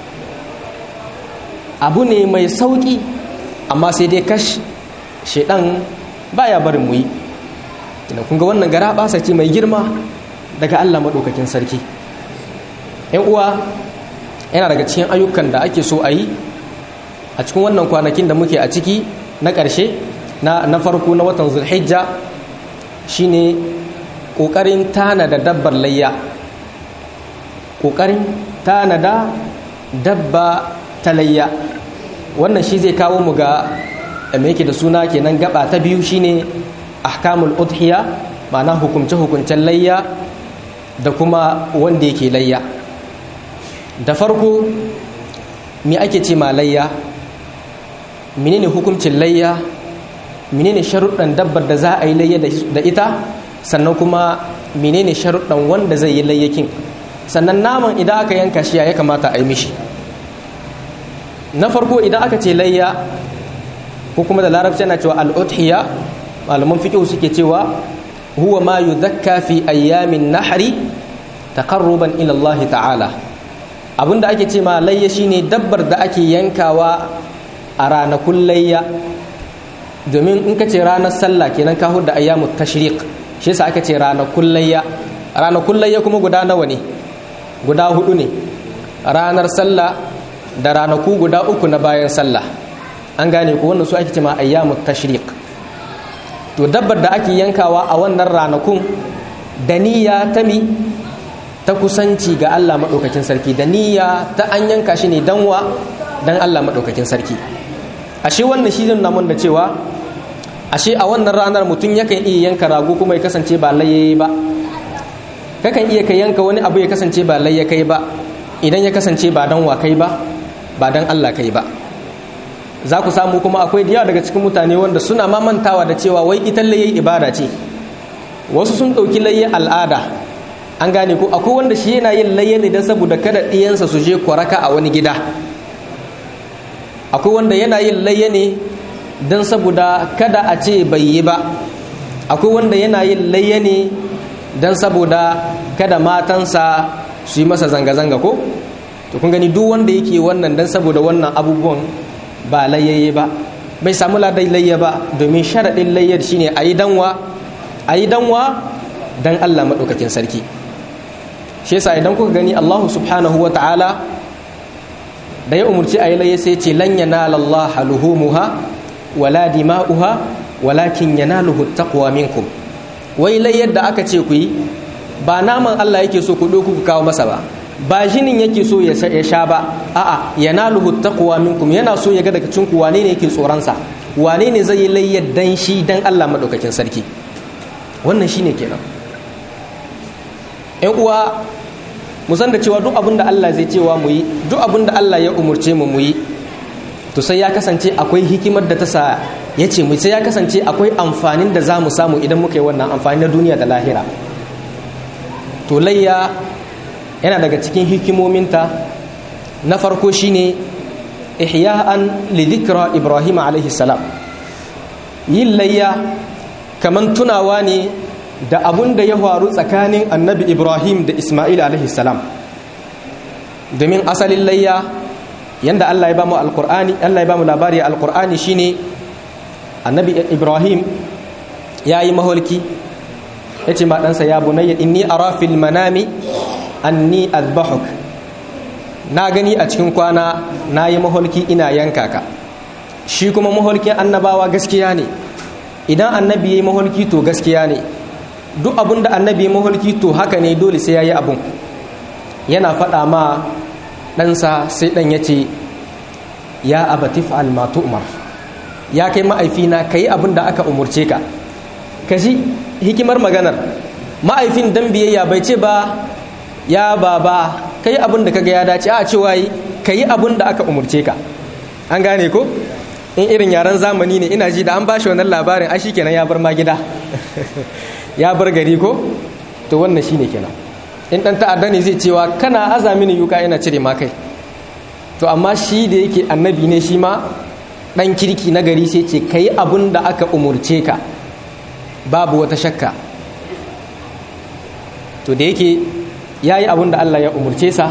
abu ne mai sauƙi amma sai dai kash shaidan baya barin mu yi idan kun ga wannan gara basa ce mai girma daga Allah maɗaukakin sarki yan uwa yana daga cikin ayyukan da ake so a yi a cikin wannan kwanakin da muke a ciki na ƙarshe na farko na watan zulhijja shine ƙoƙarin tanada dabbar layya ƙoƙarin tanada dabba ta layya wannan shi zai kawo mu ga mai yake da suna kenan gaba ta biyu shine ahkamul udhiya ma'ana hukumce hukuncen layya da kuma wanda yake layya da farko me ake ce ma layya menene hukuncin layya menene sharuɗan dabbar da za a yi layya da ita sannan kuma menene sharuɗan wanda zai yi layyakin sannan naman idan aka yanka shi ya kamata a yi mishi na farko idan aka ce layya ko kuma da larabci yana cewa al'udhiya malaman fiqh suke cewa huwa ma yudhakka fi ayyamin nahri taqarruban ila Allah ta'ala abinda ake ce ma layya shine dabbar da ake yankawa a ranakun layya domin in ka ce ranar sallah kenan ka da ayyamut tashriq shi yasa aka ce ranakun layya ranakun layya kuma guda nawa ne guda hudu ne ranar sallah da ranaku guda uku na bayan sallah an gane ku wannan su ake cewa ayyamut tashriq to dabbar da ake yankawa a wannan ranakun da niyya ta mi ta kusanci ga Allah madaukakin sarki da niyya ta an yanka shi ne danwa dan Allah madaukakin sarki ashe wannan shi zai nuna da cewa ashe a wannan ranar mutum yakan iya yanka rago kuma ya kasance ba laye ba kakan iya ka yanka wani abu ya kasance ba layya kai ba idan ya kasance ba dan wa kai ba ba dan Allah kai ba za ku samu kuma akwai diya daga cikin mutane wanda suna mamantawa da cewa wai ita layya ibada ce wasu sun ɗauki layya al'ada an gane ko akwai wanda shi yana yin layya ne don saboda kada ɗiyansa su je kwaraka a wani gida akwai wanda yana yin layya ne don saboda kada a ce bai yi ba akwai wanda yana yin layya ne don saboda kada matansa su yi masa zanga-zanga ko to kun gani duk wanda yake wannan don saboda wannan abubuwan ba layyaye ba bai samu ladai layya ba domin sharaɗin layyar shine a yi danwa a yi danwa don allah maɗaukakin sarki shi yasa idan kuka gani allahu subhanahu wa ta'ala da ya umarci a yi layya sai ce lan yanala allah luhumuha wala dima'uha walakin yanaluhu taqwa minkum wai layyar da aka ce ku yi ba naman Allah yake so ku ɗauku ku kawo masa ba ba jinin yake so ya sha ba a'a yanaluhu taqwa minkum yana so ya ga daga cikin ku wane ne yake tsoron sa wane ne zai yi layyar dan shi dan Allah madaukakin sarki wannan shine kenan ƴan uwa mu san da cewa duk abin da Allah zai cewa mu yi duk abin da Allah ya umurce mu mu yi to sai ya kasance akwai hikimar da ta sa ya ce mu sai ya kasance akwai amfanin da za mu samu idan muka yi wannan amfani na duniya da lahira to layya yana daga cikin hikimominta na farko shine ihya'an li dhikra ibrahim alaihi salam yin layya kaman tunawa ne da abun da ya faru tsakanin annabi ibrahim da isma'il alaihi salam domin asalin layya yanda Allah ya bamu alqur'ani Allah ya bamu labari alqur'ani shine annabi ibrahim ya yi maholki ya ce ma ɗansa ya bunayya inni ara fil manami anni azbahuk na gani a cikin kwana na yi maholki ina yanka ka shi kuma maholkin annabawa gaskiya ne idan annabi ya yi maholki to gaskiya ne duk abin da annabi ya maholki to haka ne dole sai ya yi abun yana faɗa ma ɗansa sai ɗan ya ce ya abatif almatu umar ya kai ma'aifina ka yi abin da aka umurce ka ka ji hikimar maganar ma'aifin dan biyayya bai ce ba ya baba ka yi abin da ka ga ya dace a cewa yi ka yi abin da aka umurce ka an gane ko in irin yaren zamani ne ina ji da an bashi wannan labarin a kenan ya bar ma gida ya bar gari ko to wannan shine kenan in dan ta'adda ne zai cewa kana aza mini yuka ina cire ma kai to amma shi da yake annabi ne shi ma dan kirki na gari sai ce kai abun da aka umurce ka babu wata shakka to da yake yayi abun da Allah ya umurce sa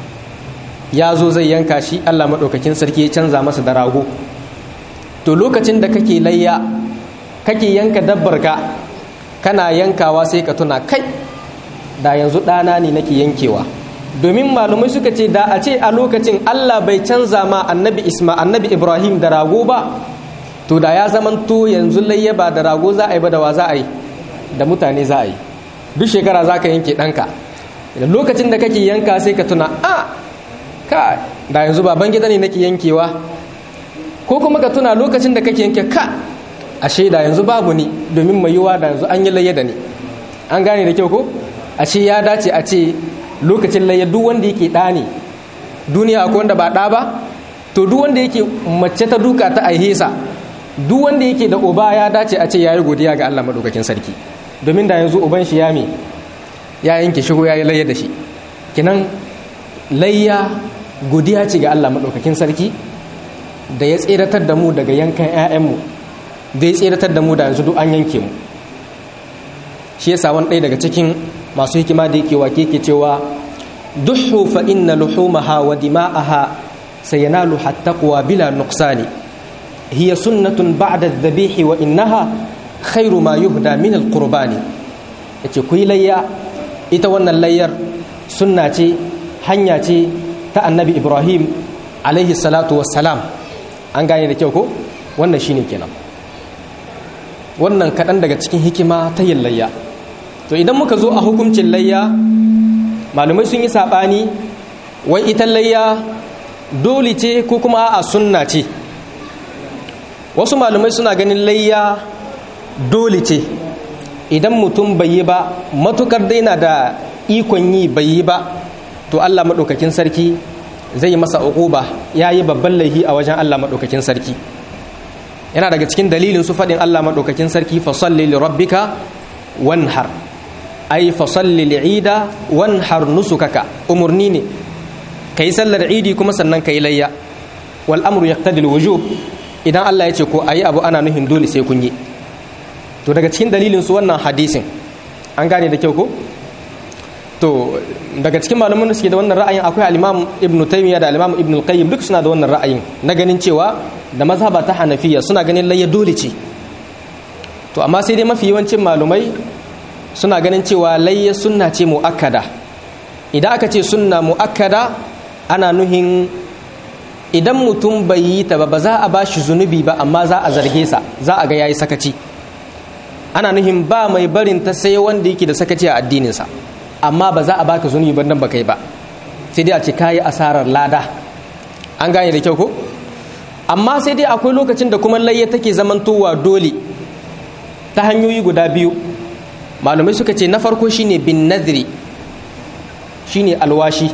ya zo zai yanka shi Allah madaukakin sarki ya canza masa da rago to lokacin da kake layya kake yanka dabbar ka kana yankawa sai ka tuna kai da yanzu ɗana ne nake yankewa domin malumai suka ce da a ce a lokacin Allah bai canza ma annabi isma annabi ibrahim da rago ba to da ya zamanto yanzu layya ba da rago za a yi ba da wa za a yi da mutane za a yi duk shekara za ka yanke ɗanka da lokacin da kake yanka sai ka tuna a ka da yanzu baban gida ne nake yankewa ko kuma ka tuna lokacin da kake yanke ka ashe da yanzu babu ni domin mai yiwa da yanzu an yi layya da ni an gane da kyau ko ashe ya dace a ce lokacin layya duk wanda yake ɗa ne duniya akwai wanda ba ɗa ba to duk wanda yake mace ta duka ta aihesa duk wanda yake da uba ya dace a ce yayi godiya ga Allah madaukakin sarki domin da yanzu uban shi ya me ya yanke shigo ya yi layya da shi kinan layya godiya ce ga Allah madaukakin sarki da ya tseratar da mu daga yankan 'ya'yanmu da ya tseratar da mu da yanzu duk an yanke mu shi yasa wani ɗaya daga cikin masu hikima da yake wake ke cewa duhu fa inna luhumaha wa dima'aha sayanalu hattaqwa bila nuqsani hiya sunnatun ba'da adh-dhabihi wa innaha khairu ma yuhda min al-qurbani yace ku layya ita wannan layyar sunna ce hanya ce ta annabi ibrahim alaihi salatu wassalam an gane da kyau ko wannan shine kenan wannan kaɗan daga cikin hikima ta yin layya to idan muka zo a hukuncin layya malumai sun yi saɓani wai ita layya dole ce ko kuma a sunna ce wasu malumai suna ganin layya dole ce idan mutum bai yi ba matukar daina da ikon yi bai yi ba to allah maɗaukakin sarki zai yi masa uquba ya yi babban laihi a wajen allah maɗaukakin sarki yana daga cikin dalilin su faɗin allah maɗaukakin sarki fasalli li rabbika wanhar ai fasalli li'ida wanhar nusukaka umurni ne kai sallar idi kuma sannan kai layya wal amru yaqtadi al wujub idan Allah ya ce ko ayi abu ana nuhin dole sai kun yi to daga cikin dalilin su wannan hadisin an gane da kyau ko to daga cikin malaman da suke da wannan ra'ayin akwai al-Imam Ibn Taymiyyah da al-Imam Ibn al-Qayyim duk suna da wannan ra'ayin na ganin cewa da mazhaba ta Hanafiya suna ganin layya dole ce to amma sai dai mafi yawancin malumai suna ganin cewa layya sunna ce mu'akkada idan aka ce sunna mu'akkada ana nuhin idan mutum bai yi ta ba ba za a ba shi zunubi ba amma za a zarge sa za a ga yayi sakaci ana nuhin ba mai barin ta sai wanda yake da sakaci a addininsa amma ba za a baka zunubi ba dan baka yi ba sai dai a ce kayi asarar lada an gane da kyau ko amma sai dai akwai lokacin da kuma layya take zamantowa dole ta hanyoyi guda biyu malumai suka ce na farko shine bin nadri shine alwashi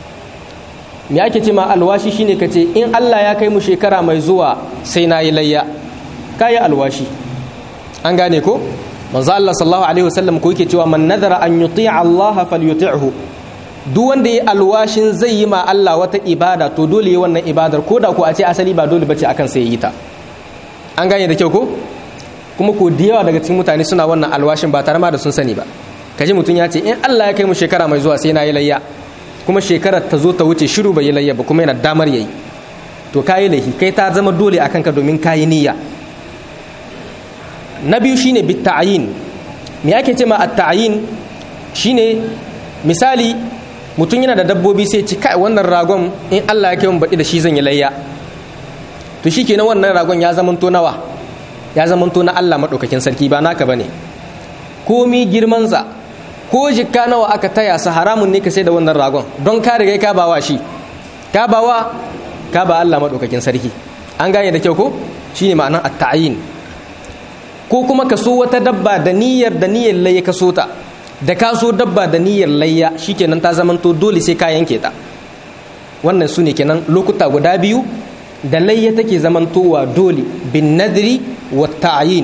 me ake ce ma alwashi shine ka ce in Allah ya kai mu shekara mai zuwa sai na yi layya ka yi alwashi an gane ko manzo Allah sallallahu alaihi wasallam ko yake cewa man nadara an yuti'a Allah falyuti'hu duk wanda yi alwashin zai yi ma Allah wata ibada to dole yi wannan ibadar ko da ko a ce asali ba dole bace akan sai yi ta an gane da kyau ko kuma ko da yawa daga cikin mutane suna wannan alwashin ba tare ma da sun sani ba kaji mutum ya ce in Allah ya kai mu shekara mai zuwa sai na yi layya kuma shekarar ta zo ta wuce shiru bai yi layya ba kuma yana damar yayi to kayi laifi kai ta zama dole a kanka domin kayi niyya na biyu shine bitta'ayin me ake ce ma at-ta'yin shine misali mutum yana da dabbobi sai ci kai wannan ragon in Allah ya kai mun baɗi da shi zan yi layya to shikenan wannan ragon ya zamanto nawa ya zamanto na Allah madaukakin sarki ba naka bane komi girman sa ko jikka nawa aka taya sa haramun ne ka sai da wannan ragon don ka riga ka bawa shi ka bawa ka ba Allah madaukakin sarki an gane da kyau ko shine ma'anar at-ta'yin ko kuma ka so wata dabba da niyyar da niyyar layya ka so ta da ka so dabba da niyyar layya shikenan ta zamanto dole sai ka yanke ta wannan su ne kenan lokuta guda biyu da layya take zamantowa dole bin nadri wa ta'yin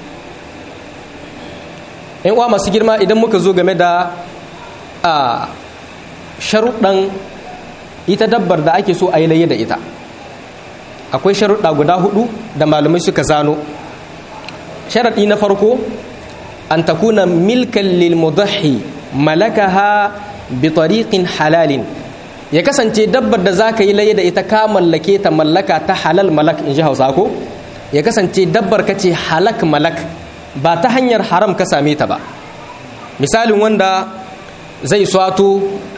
yan uwa masu girma idan muka zo game da a sharuɗan ita dabbar da ake so a yi layya da ita akwai sharuɗa guda hudu da malamai suka zano sharaɗi na farko an takuna milkan lil mudahi malakaha bi tariqin halalin ya kasance dabbar da za ka yi laye da ita ka mallake ta mallaka ta halal malak in ji hausa ko ya kasance dabbar ka ce halak malak ba ta hanyar haram ka same ta ba misalin wanda zai swato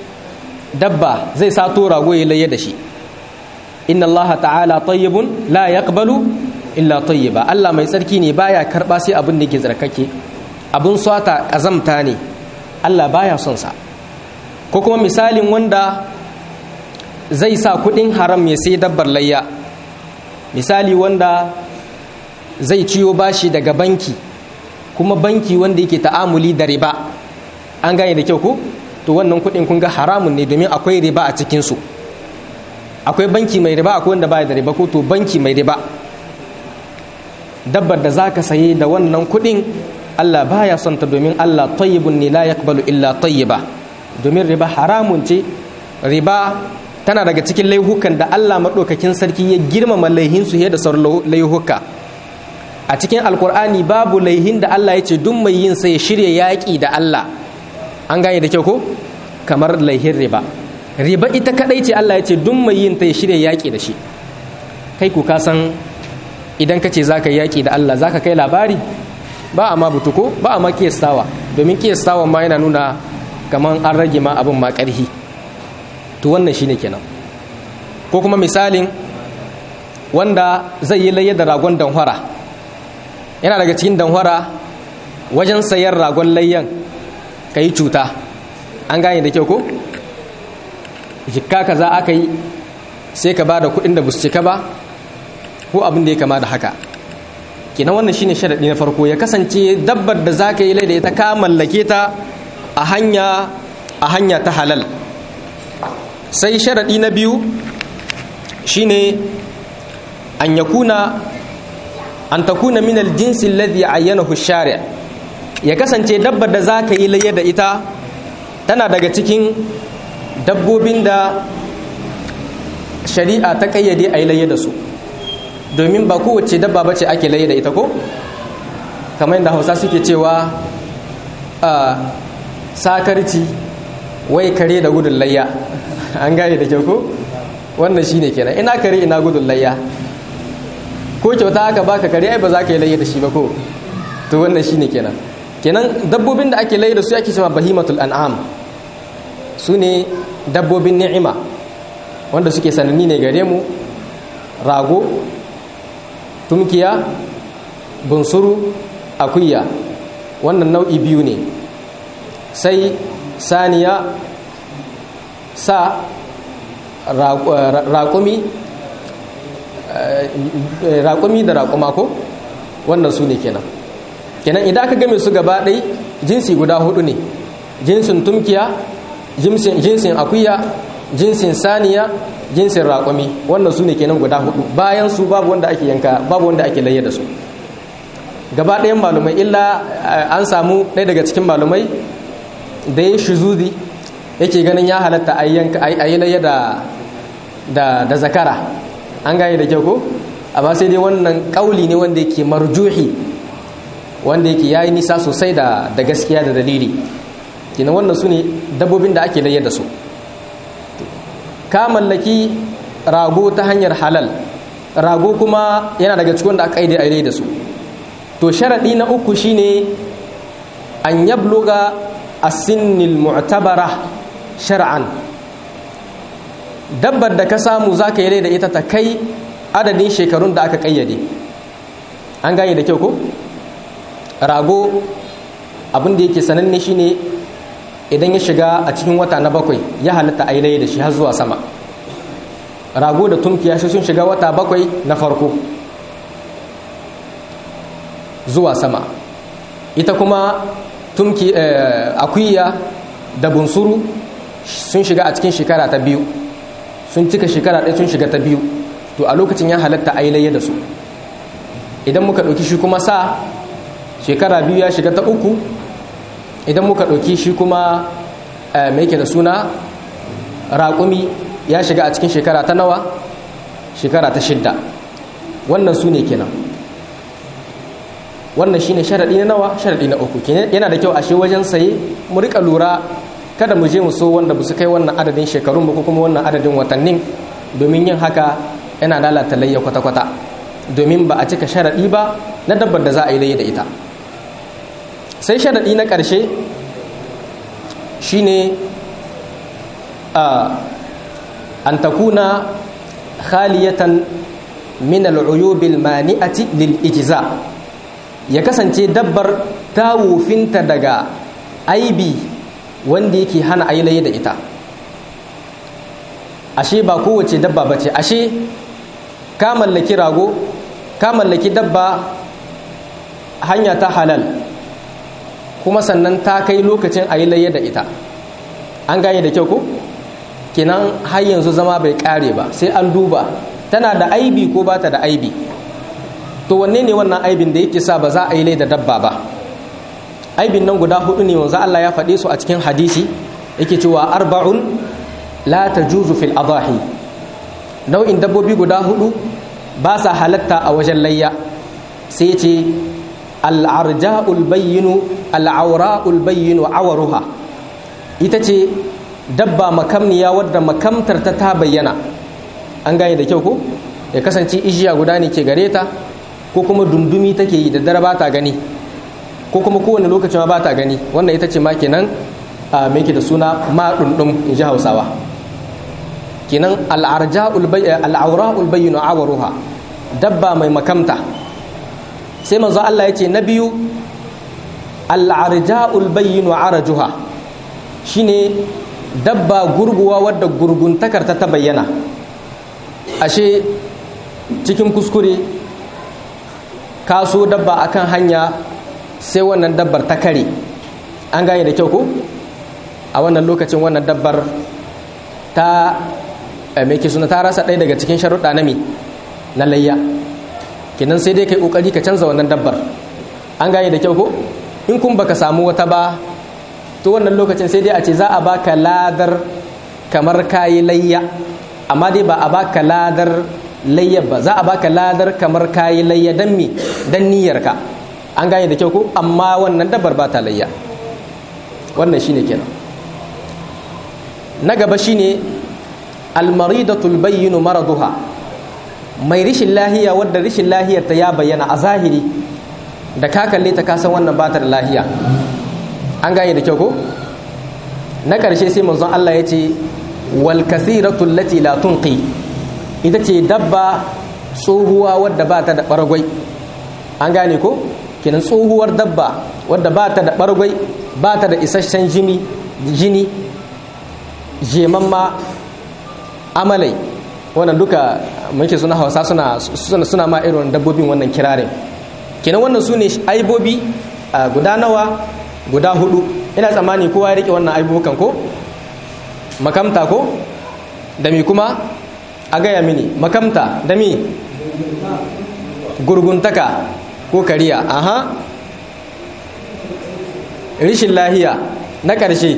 dabba zai sato rago ya laye da shi inna allaha ta'ala tayyibun la yaqbalu illa tayyiba Allah mai tsarki ne baya karba sai abin da ke tsarkake abin swata kazamta ne Allah baya son sa ko kuma misalin wanda zai sa kudin haram ya sai dabbar layya misali wanda zai ciyo bashi daga banki kuma banki wanda yake ta'amuli da riba an gane da kyau ko to wannan kudin kun ga haramun ne domin akwai riba a cikin su akwai banki mai riba akwai wanda baya da riba ko to banki mai riba dabbar da zaka saye da wannan kudin Allah baya son ta domin Allah tayyibun ne la yaqbalu illa tayyiba domin riba haramun ce riba tana daga cikin laihukan da Allah madaukakin sarki ya girmama laihin su da sauran laihuka a cikin alkur'ani babu laihin da Allah ya ce duk mai yin sai ya shirya yaƙi da Allah an gane da kyau ko kamar laihin riba riba ita kadai ce Allah ya ce duk mai yin ta ya shirya yaƙi da shi kai ku ka san idan ka ce za ka yaƙi da Allah za ka kai labari ba a ma butuko ba a ma kiyastawa domin kiyastawa ma yana nuna kamar an rage ma abin ma ƙarhi to wannan shine kenan ko kuma misalin wanda zai yi layya da ragon danhwara yana daga cikin danhwara wajen sayar ragon layyan ka yi cuta an gane da kyau ko jikka kaza aka yi sai ka ba da kuɗin da busu cika ba ko abin da ya kama da haka kenan wannan shine sharaɗi na farko ya kasance dabbar da za ka yi lai da ita ka mallake ta a hanya a hanya ta halal sai sharaɗi na biyu shine an yakuna an takuna min aljinsi alladhi ayyanahu shari' ya kasance dabbar da za ka yi laye da ita tana daga cikin dabbobin da shari'a ta kayyade a yi laye da su domin ba kowace dabba ba ce ake laye da ita ko kamar yadda hausa suke cewa a sakarci wai kare da gudun layya an gane da kyau ko wannan shine kenan ina kare ina gudun layya ko kyauta aka baka kare ai ba za ka yi laye da shi ba ko to wannan shine kenan kenan dabbobin da ake laye da su ake cewa bahimatul an'am su ne dabbobin ni'ima wanda suke sananni ne gare mu rago tumkiya bunsuru akuya wannan nau'i biyu ne sai saniya sa raƙumi raƙumi da raƙuma ko wannan su ne kenan kenan idan aka game su gaba ɗai jinsi guda hudu ne jinsin tumkiya jinsin akuya jinsin saniya jinsin raƙumi wannan su ne kenan guda hudu bayan su babu wanda ake yanka babu wanda ake layya da su gaba ɗayan malumai illa an samu ɗaya daga cikin malumai da ya shuzudi yake ganin ya halatta a yi layya da zakara an gane da kyau ko amma sai dai wannan ƙauli ne wanda yake marjuhi wanda yake yayi nisa sosai da gaskiya da dalili kina wannan su ne dabbobin da ake layya da su ka mallaki rago ta hanyar halal rago kuma yana daga cikin da aka yi da da su to sharaɗi na uku shine an yabluga as-sinnil mu'tabara shar'an dabbar da ka samu zaka yi da ita ta kai adadin shekarun da aka kayyade an gane da kyau ko rago abin da yake sananne shine idan ya shiga a cikin wata na bakwai ya halatta ailaye da shi har zuwa sama rago da tunkiya shi sun shiga wata bakwai na farko zuwa sama ita kuma tumki akuya da bunsuru sun shiga a cikin shekara ta biyu sun cika shekara ɗaya sun shiga ta biyu to a lokacin ya halatta ailaye da su idan muka ɗauki shi kuma sa shekara biyu ya shiga ta uku idan muka ɗauki shi kuma mai da suna raƙumi ya shiga a cikin shekara ta nawa shekara ta shidda wannan su ne kenan wannan shine sharaɗi na nawa sharaɗi na uku yana da kyau ashe wajen saye mu rika lura kada mu je mu so wanda ba su kai wannan adadin shekarun ba ko kuma wannan adadin watannin domin yin haka yana lalata layya kwata-kwata domin ba a cika sharaɗi ba na dabbar da za a yi layya da ita sai sharaɗi na ƙarshe shine an takuna khaliyatan min al'uyubil mani'ati lil ijza ya kasance dabbar ta wufinta daga aibi wanda yake hana ailaye da ita ashe ba kowace dabba ba ce ashe ka mallaki rago ka mallaki dabba hanya ta halal kuma sannan ta kai lokacin ailaye da ita an gane da kyau ko kenan har yanzu zama bai kare ba sai an duba tana da aibi ko ba ta da aibi to wanne ne wannan aibin da yake sa ba za a yi lai da dabba ba aibin nan guda hudu ne wanzu Allah ya faɗe su a cikin hadisi yake cewa arba'un la tajuzu fil adahi nau'in dabbobi guda hudu ba sa halatta a wajen layya sai ce al'arja'ul bayyinu al'aura'ul bayyinu awaruha ita ce dabba makamniya wadda makamtar ta ta bayyana an gane da kyau ko ya kasance ijiya guda ne ke gare ta ko kuma dundumi take yi da dare ba ta gani ko kuma kowane lokacin ma ba ta gani wannan ita ce ma kenan a mai da suna maɗunɗum in ji hausawa kenan al'aura'ul bayyinu awaruha dabba mai makamta sai manzo Allah ya ce na biyu al'arja'ul bayyinu arajuha shine dabba gurguwa wadda gurguntakar ta ta bayyana ashe cikin kuskure kaso dabba akan hanya sai wannan dabbar ta kare an gane da kyau ko a wannan lokacin wannan dabbar ta mai ke suna ta rasa ɗaya daga cikin sharuɗa na mi na layya kinan sai dai kai ƙoƙari ka canza wannan dabbar an gane da kyau ko in kun baka samu wata ba to wannan lokacin sai dai a ce za a baka ladar kamar kayi layya amma dai ba a baka ladar layya ba za a baka ladar kamar kayi layya dan mi dan niyyarka an gane da kyau ko amma wannan dabbar ba ta layya wannan shine kenan na gaba shine almaridatul bayyinu maraduha mai rishin lahiya wadda rishin lahiyar ta ya bayyana a zahiri da ka kalle ta kasan wannan ba ta da lahiya an gane da kyau ko na ƙarshe sai manzon Allah ya ce wal kasiratul lati la tunqi ita ce dabba tsohuwa wadda ba ta da ɓargwai an gane ko kenan tsohuwar dabba wadda ba ta da ɓargwai ba ta da isasshen jini jini jemamma amalai wannan duka muke suna hausa suna suna ma irin dabbobin wannan kirarin kenan wannan su ne aibobi guda nawa guda hudu ina tsammani kowa ya rike wannan aibubukan ko makamta ko da mi kuma a gaya mini makamta da mi gurguntaka ko kariya aha rishin lahiya na ƙarshe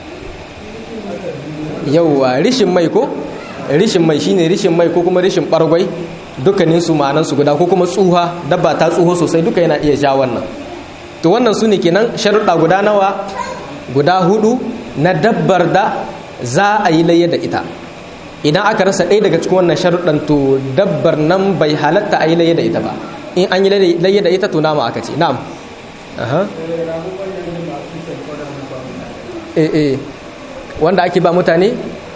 yauwa rishin mai ko rishin mai shine rishin mai ko kuma rishin ɓargwai dukkanin su ma'anan su guda ko kuma tsuha dabba ta tsuho sosai duka yana iya sha wannan to wannan su ne kenan sharuɗa guda nawa guda hudu na dabbar da za a yi layya da ita idan aka rasa ɗaya daga cikin wannan sharuɗan to dabbar nan bai halatta a yi layya da ita ba in an yi layya da ita to nama aka ce na'am eh eh wanda ake ba mutane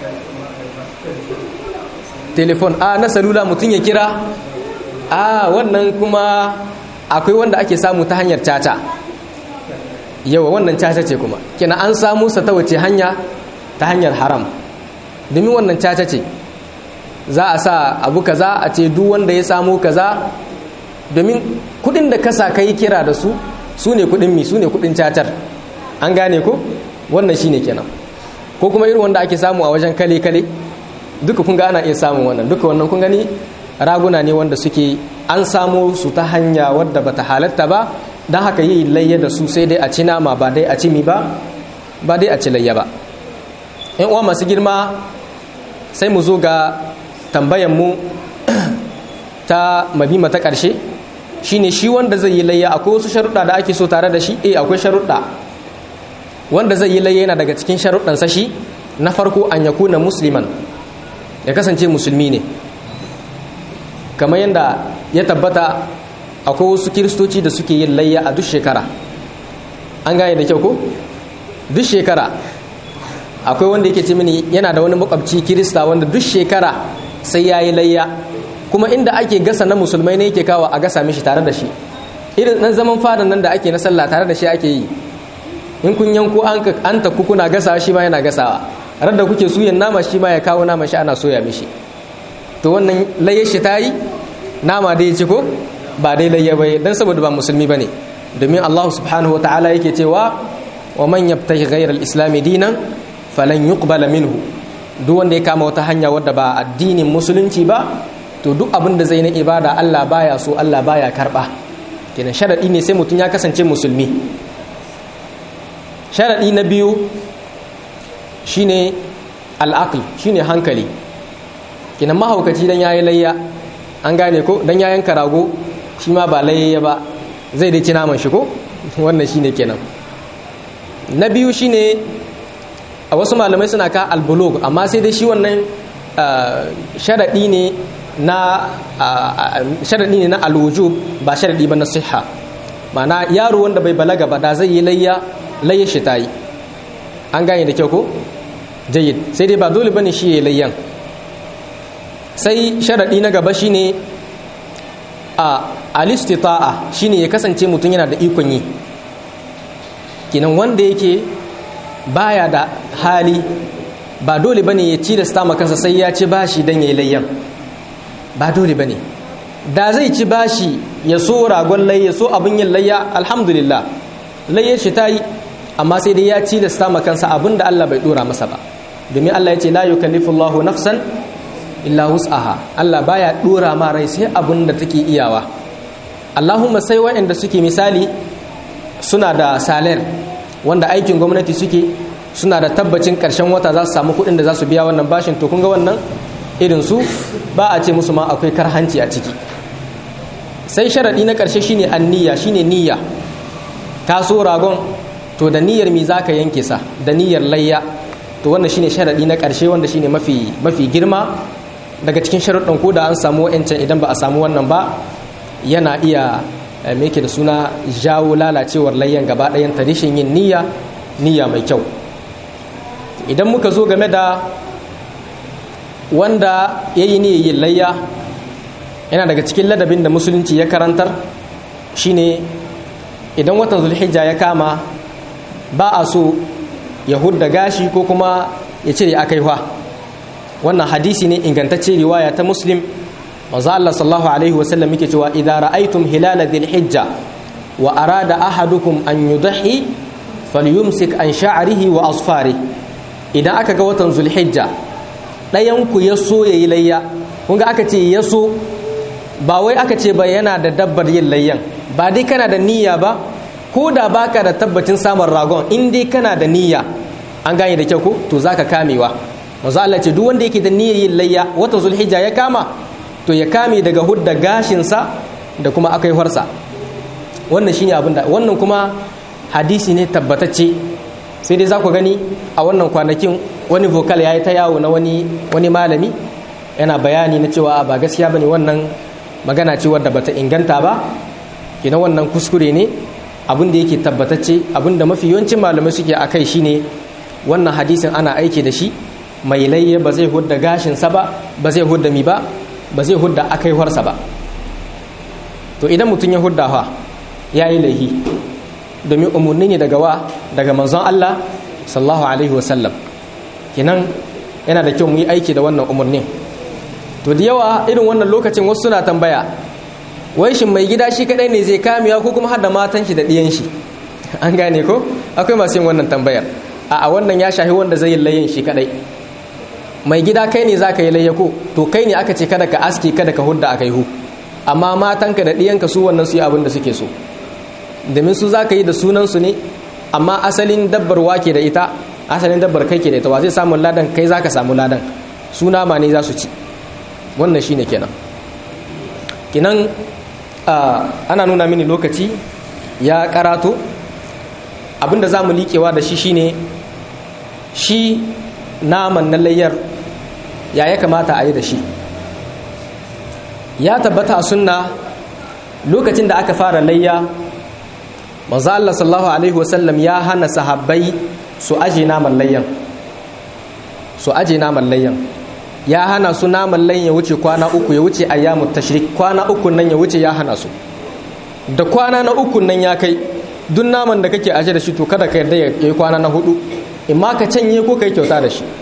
telefon a na salula mutum ya kira a wannan kuma akwai wanda ake samu ta hanyar caca yawa wannan caca ce kuma kina an samu sa ta wace hanya ta hanyar haram domin wannan caca ce za a sa abu kaza a ce duk wanda ya samu kaza domin kudin da kasa kai kira da su su ne kudin mi su ne kudin cacar an gane ko wannan shine kenan ko kuma irin wanda ake samu a wajen kale kale duka kun ga ana iya samun wannan duka wannan kun gani raguna ne wanda suke an samu su ta hanya wadda bata halatta ba don haka yi layya da su sai dai a ci nama ba dai a ci mi ba ba dai a ci layya ba yan uwa masu girma sai mu zo ga tambayan mu ta mabima ta ƙarshe shine shi wanda zai yi layya akwai wasu sharuɗa da ake so tare da shi eh akwai sharuɗa wanda zai yi layya yana daga cikin sharuɗansa shi na farko an yakuna musliman ya kasance musulmi ne kamar yadda ya tabbata akwai wasu kiristoci da suke yin layya a duk shekara an gane da kyau ko duk shekara akwai wanda yake ce mini yana da wani makwabci kirista wanda duk shekara sai ya yi layya kuma inda ake gasa na musulmai ne yake kawo a gasa mishi tare da shi irin nan zaman fadan nan da ake na sallah tare da shi ake yi in kun yanko an ta kuna gasawa shi ma yana gasawa rar da kuke suyan nama shi ma ya kawo nama shi ana soya mishi to wannan layyar shi ta yi nama dai ya ci ko ba dai layya bai dan saboda ba musulmi bane domin Allah subhanahu wataala yake cewa wa man yabtaghi ghayra al-islam dinan falan yuqbala minhu duk wanda ya kama wata hanya wadda ba addinin musulunci ba to duk abin da zai na ibada Allah baya so Allah baya karba kenan sharadi ne sai mutum ya kasance musulmi sharadi na biyu shine al-aql shine hankali kenan mahaukaci dan yayi layya an gane ko dan ya yanka rago shi ma ba layya ba zai dai ci naman shi ko wannan shine kenan na biyu shine a wasu malamai suna ka albulog amma sai dai shi wannan sharaɗi ne na sharaɗi ne na alwujub ba sharaɗi ba na siha ma'ana yaro wanda bai balaga ba da zai yi layya layya shi ta yi an gane da kyau ko jayyid sai dai ba dole bane shi ya layyan sai sharaɗi na gaba shine a alistita'a shine ya kasance mutum yana da ikon yi kinan wanda yake baya da hali ba dole bane ya ci da stama kansa sai ya ci bashi dan yayi layyan ba dole bane da zai ci bashi ya so ragon layya so abin yin layya alhamdulillah layyar shi ta yi amma sai dai ya ci da stama kansa abin da Allah bai dora masa ba domin Allah ya ce la yukallifullahu nafsan illa wus'aha Allah baya dora ma rai sai abin da take iyawa Allahumma sai waɗanda suke misali suna da saler wanda aikin gwamnati suke suna da tabbacin ƙarshen wata za su samu kuɗin da za su biya wannan bashin to kun ga wannan irin su ba a ce musu ma akwai karhanci a ciki sai sharaɗi na ƙarshe shine anniya shine niyya ka so ragon to da niyyar mi za ka yanke sa da niyyar layya to wannan shine sharaɗi na ƙarshe wanda shine mafi mafi girma daga cikin sharuɗin ko da an samu wa'ancan idan ba a samu wannan ba yana iya me yake da suna jawo lalacewar layyan gaba ɗayan ta rashin yin niyya niyya mai kyau idan muka zo game da wanda ya yi niyyar yin layya yana daga cikin ladabin da musulunci ya karantar shine idan watan zulhijja ya kama ba a so ya hudda gashi ko kuma ya cire akaiwa wannan hadisi ne ingantacce riwaya ta muslim manzo Allah sallallahu alaihi wasallam yake cewa idza ra'aytum hilala dhil hijja wa arada ahadukum an yudhi falyumsik an sha'rihi wa asfari idan aka ga watan zulhijja dayan ku ya so yayi layya kun ga aka ce ya so ba wai aka ce ba yana da dabbar yin layyan ba dai kana da niyya ba ko da baka da tabbacin samun ragon in dai kana da niyya an gane da kyau ko to zaka kamewa manzo Allah ce duk wanda yake da niyyar yin layya watan zulhijja ya kama to ya kame daga hudda gashinsa da kuma akaiwarsa wannan shine abin da wannan kuma hadisi ne tabbatacce sai dai za ku gani a wannan kwanakin wani vocal ya yi ta yawo na wani wani malami yana bayani na cewa ba gaskiya bane wannan magana ce wadda bata inganta ba kina wannan kuskure ne abin da yake tabbatacce abin da mafi yawancin malamai suke a kai shine wannan hadisin ana aiki da shi mai layya ba zai hudda gashinsa ba ba zai hudda mi ba ba zai hudda akaiwarsa ba to idan mutum ya hudda fa ya yi laihi domin umarni ne daga wa daga manzon Allah sallallahu alaihi wasallam kinan yana da kyau mu yi aiki da wannan umarnin to da yawa irin wannan lokacin wasu suna tambaya wai shin mai gida shi kadai ne zai kamiya ko kuma hada matan shi da ɗiyan shi an gane ko akwai masu yin wannan tambayar a wannan ya shahi wanda zai yi layyan shi kadai mai gida kai ne za ka yi layyako to kai ne aka ce kada ka aski kada ka hudda a hu amma matanka da ɗiyanka su wannan su yi abin da suke so domin su za ka yi da sunansu ne amma asalin dabbar wake da ita asalin dabbar kai ke da ita wa zai samu ladan kai za ka samu ladan suna ma ne za su ci wannan shi ne kenan kinan ana nuna mini lokaci ya karato abinda za mu liƙewa da shi shine shi naman na layyar ya ya kamata a yi da shi ya tabbata a sunna lokacin da aka fara layya manzo Allah sallallahu alaihi wasallam ya hana sahabbai su aje naman layyan su aje naman layyan ya hana su naman layyan ya wuce kwana uku ya wuce ayyamut tashrik kwana uku nan ya wuce ya hana su da kwana na uku nan ya kai duk naman da kake aje da shi to kada ka yarda ya yi kwana na hudu in ma ka canye ko kai kyauta da shi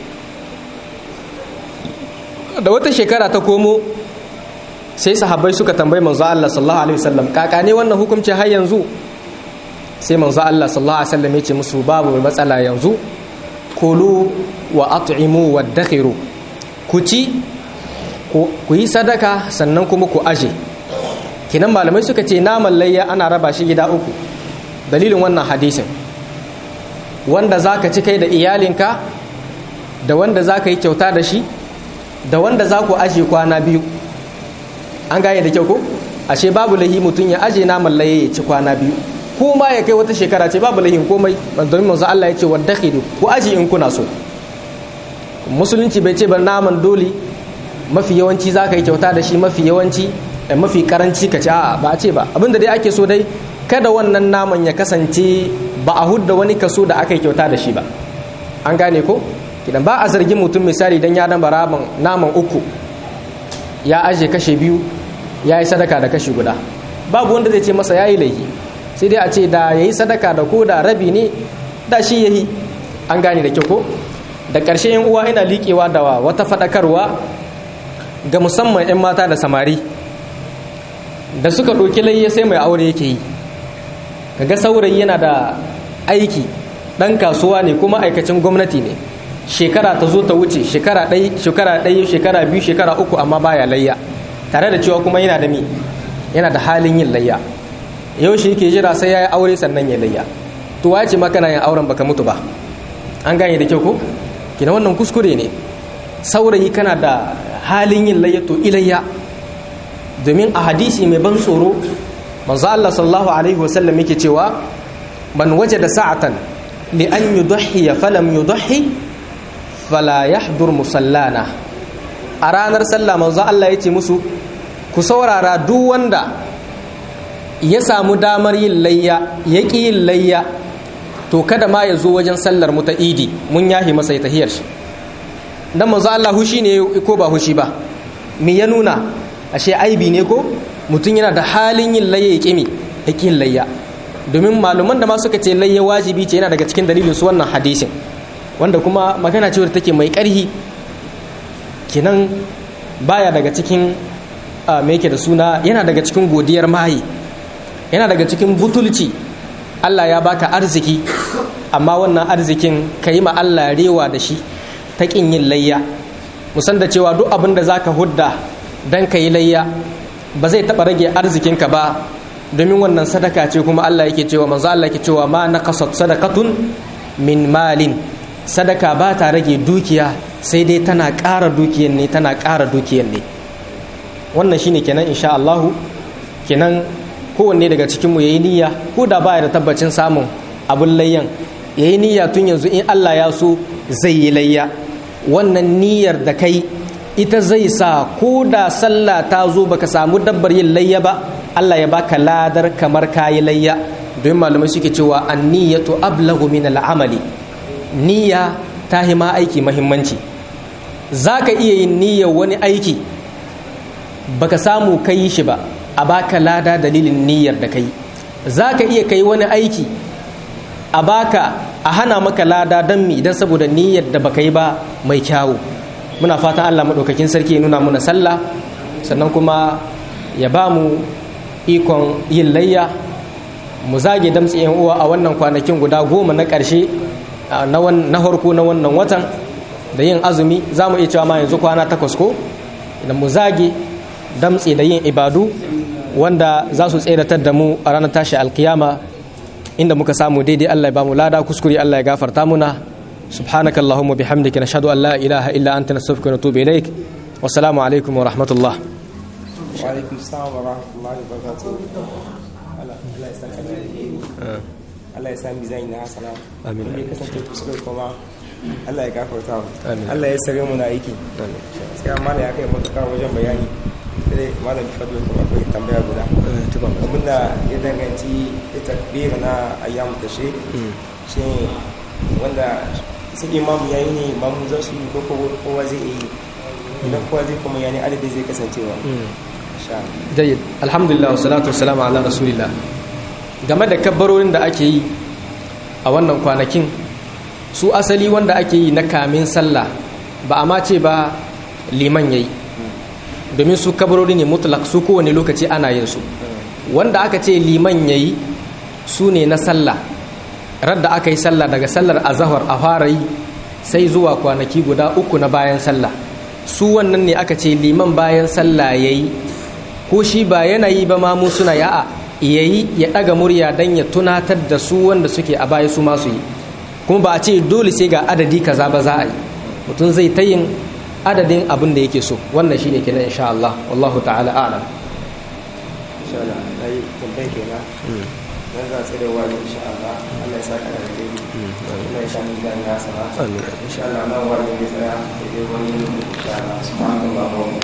da wata shekara ta komo sai sahabbai suka tambayi manzo Allah sallallahu alaihi wasallam kaka ne wannan hukunci har yanzu sai manzo Allah sallallahu alaihi wasallam ya ce musu babu matsala yanzu kulu wa at'imu wa dakhiru ku ci ku yi sadaka sannan kuma ku aje kinan malamai suka ce naman layya ana raba shi gida uku dalilin wannan hadisin wanda zaka ci kai da iyalinka da wanda zaka yi kyauta da shi da wanda za ku aje kwana biyu an gane da kyau ko ashe babu lahi mutum ya aje naman laye ya ci kwana biyu ko ma ya kai wata shekara ce babu lahin komai domin manzo Allah ya ce wadda ku aje in kuna so musulunci bai ce ba naman dole mafi yawanci za ka yi kyauta da shi mafi yawanci mafi karanci ka ci a ba a ce ba abinda dai ake so dai kada wannan naman ya kasance ba a hudda wani kaso da aka yi kyauta da shi ba an gane ko kidan ba a zargin mutum misali dan ya damba raman naman uku ya aje kashe biyu ya yi sadaka da kashe guda babu wanda zai ce masa ya yi laifi sai dai a ce da ya yi sadaka da ko da rabi ne da shi ya yi an gane da kyau ko da ƙarshe yan uwa ina liƙewa da wata faɗakarwa ga musamman 'yan mata da samari da suka ɗauki layya sai mai aure yake yi kaga saurayi yana da aiki ɗan kasuwa ne kuma aikacin gwamnati ne shekara ta zo ta wuce shekara ɗaya shekara ɗaya shekara biyu shekara uku amma baya layya tare da cewa kuma yana da mi yana da halin yin layya yau shi yake jira sai ya yi aure sannan ya layya to wace ma kana yin auren baka mutu ba an gane da kyau ko kina wannan kuskure ne saurayi kana da halin yin layya to ilayya domin a hadisi mai ban tsoro manzo Allah sallallahu alaihi wasallam yake cewa man wajada sa'atan li an yudhi falam yudhi fala yahdur musallana a ranar sallah manzo Allah yace musu ku saurara duk wanda ya samu damar yin layya ya ƙi yin layya to kada ma ya zo wajen sallar mu ta idi mun yahi masa tahiyar shi dan manzo Allah hushi ne ko ba hushi ba me ya nuna ashe aibi ne ko mutum yana da halin yin layya ya ƙi ya ƙi yin layya domin malaman da ma suka ce layya wajibi ce yana daga cikin dalilin su wannan hadisin wanda kuma magana ce wadda take mai ƙarhi kenan baya daga cikin me yake da suna yana daga cikin godiyar mahi yana daga cikin butulci Allah ya baka arziki amma wannan arzikin ka yi ma Allah rewa da shi ta ƙin yin layya musan da cewa duk abin da za ka hudda don ka yi layya ba zai taɓa rage arzikinka ba domin wannan sadaka ce kuma Allah yake cewa manzo Allah yake cewa ma naqasat sadaqatun min malin sadaka ba ta rage dukiya sai dai tana ƙara dukiyan ne tana ƙara dukiyan ne wannan shine kenan insha Allahu kenan kowanne daga cikinmu ya yi niyya ko da baya da tabbacin samun abin layyan ya yi niyya tun yanzu in Allah ya so zai yi layya wannan niyyar da kai ita zai sa ko da sallah ta zo baka samu dabbar yin layya ba Allah ya baka ladar kamar kayi layya don malamai suke cewa anniyatu ablagu min al'amali niyya ta hima aiki mahimmanci za ka iya yin niyyar wani aiki baka samu ka yi shi ba a baka lada dalilin niyyar da kai za ka iya kai wani aiki a baka a hana maka lada don mi idan saboda niyyar da baka yi ba mai kyawu muna fatan allah maɗaukakin sarki ya nuna muna sallah sannan kuma ya ba mu ikon yin layya mu zage damtsi yan uwa a wannan kwanakin guda goma na ƙarshe na harko na wannan watan da yin azumi za mu iya cewa ma yanzu kwana takwas ko idan mu zage damtse da yin ibadu wanda za su tseratar da mu a ranar tashi alkiyama inda muka samu daidai Allah ya bamu lada kuskure Allah ya gafarta muna subhanaka allahumma bihamdika nashhadu an la ilaha illa anta nastaghfiruka wa natubu ilaik wassalamu alaikum wa rahmatullah wa alaikum assalam wa rahmatullahi wa barakatuh Allah ya saka da alheri Allah ya sa mizani na hasana Amin. Wanda ya kasance kuskure kuma Allah ya gafarta mu Amin. Allah ya sare mu na aiki gaskiya malam ya kai matuƙa wajen bayani sai malam fadlo kuma akwai tambaya guda abinda ya danganci takbir na ayyamu tashrik shi wanda su imamu yayi ne imamu za su yi ko kowa zai yi idan kowa zai kuma yani adadi zai kasancewa insha Allah jayyid alhamdulillah wassalatu wassalamu ala rasulillah game da kabbarorin da ake yi a wannan kwanakin su asali wanda ake yi na kamin sallah ba a mace ba liman yayi domin su kabbarori ne mutlak su kowane lokaci ana yin su wanda aka ce liman yayi su ne na sallah radda aka yi sallah daga sallar azahar a fara yi sai zuwa kwanaki guda uku na bayan sallah su wannan ne aka ce liman bayan sallah yayi ko shi ba yanayi ba ma mu suna ya'a yayi ya daga murya dan ya tunatar da su wanda suke a baya su masu yi kuma ba a ce dole sai ga adadi kaza ba za a yi mutum zai ta yin adadin abin da yake so wannan shine kenan insha Allah wallahu ta'ala a'lam insha Allah na yi tambayi kenan dan za a tsere wa insha Allah Allah ya saka da alheri Allah ya sha mu da na sana amin insha Allah nan wani ne tsaya da wani insha Allah subhanallahi wa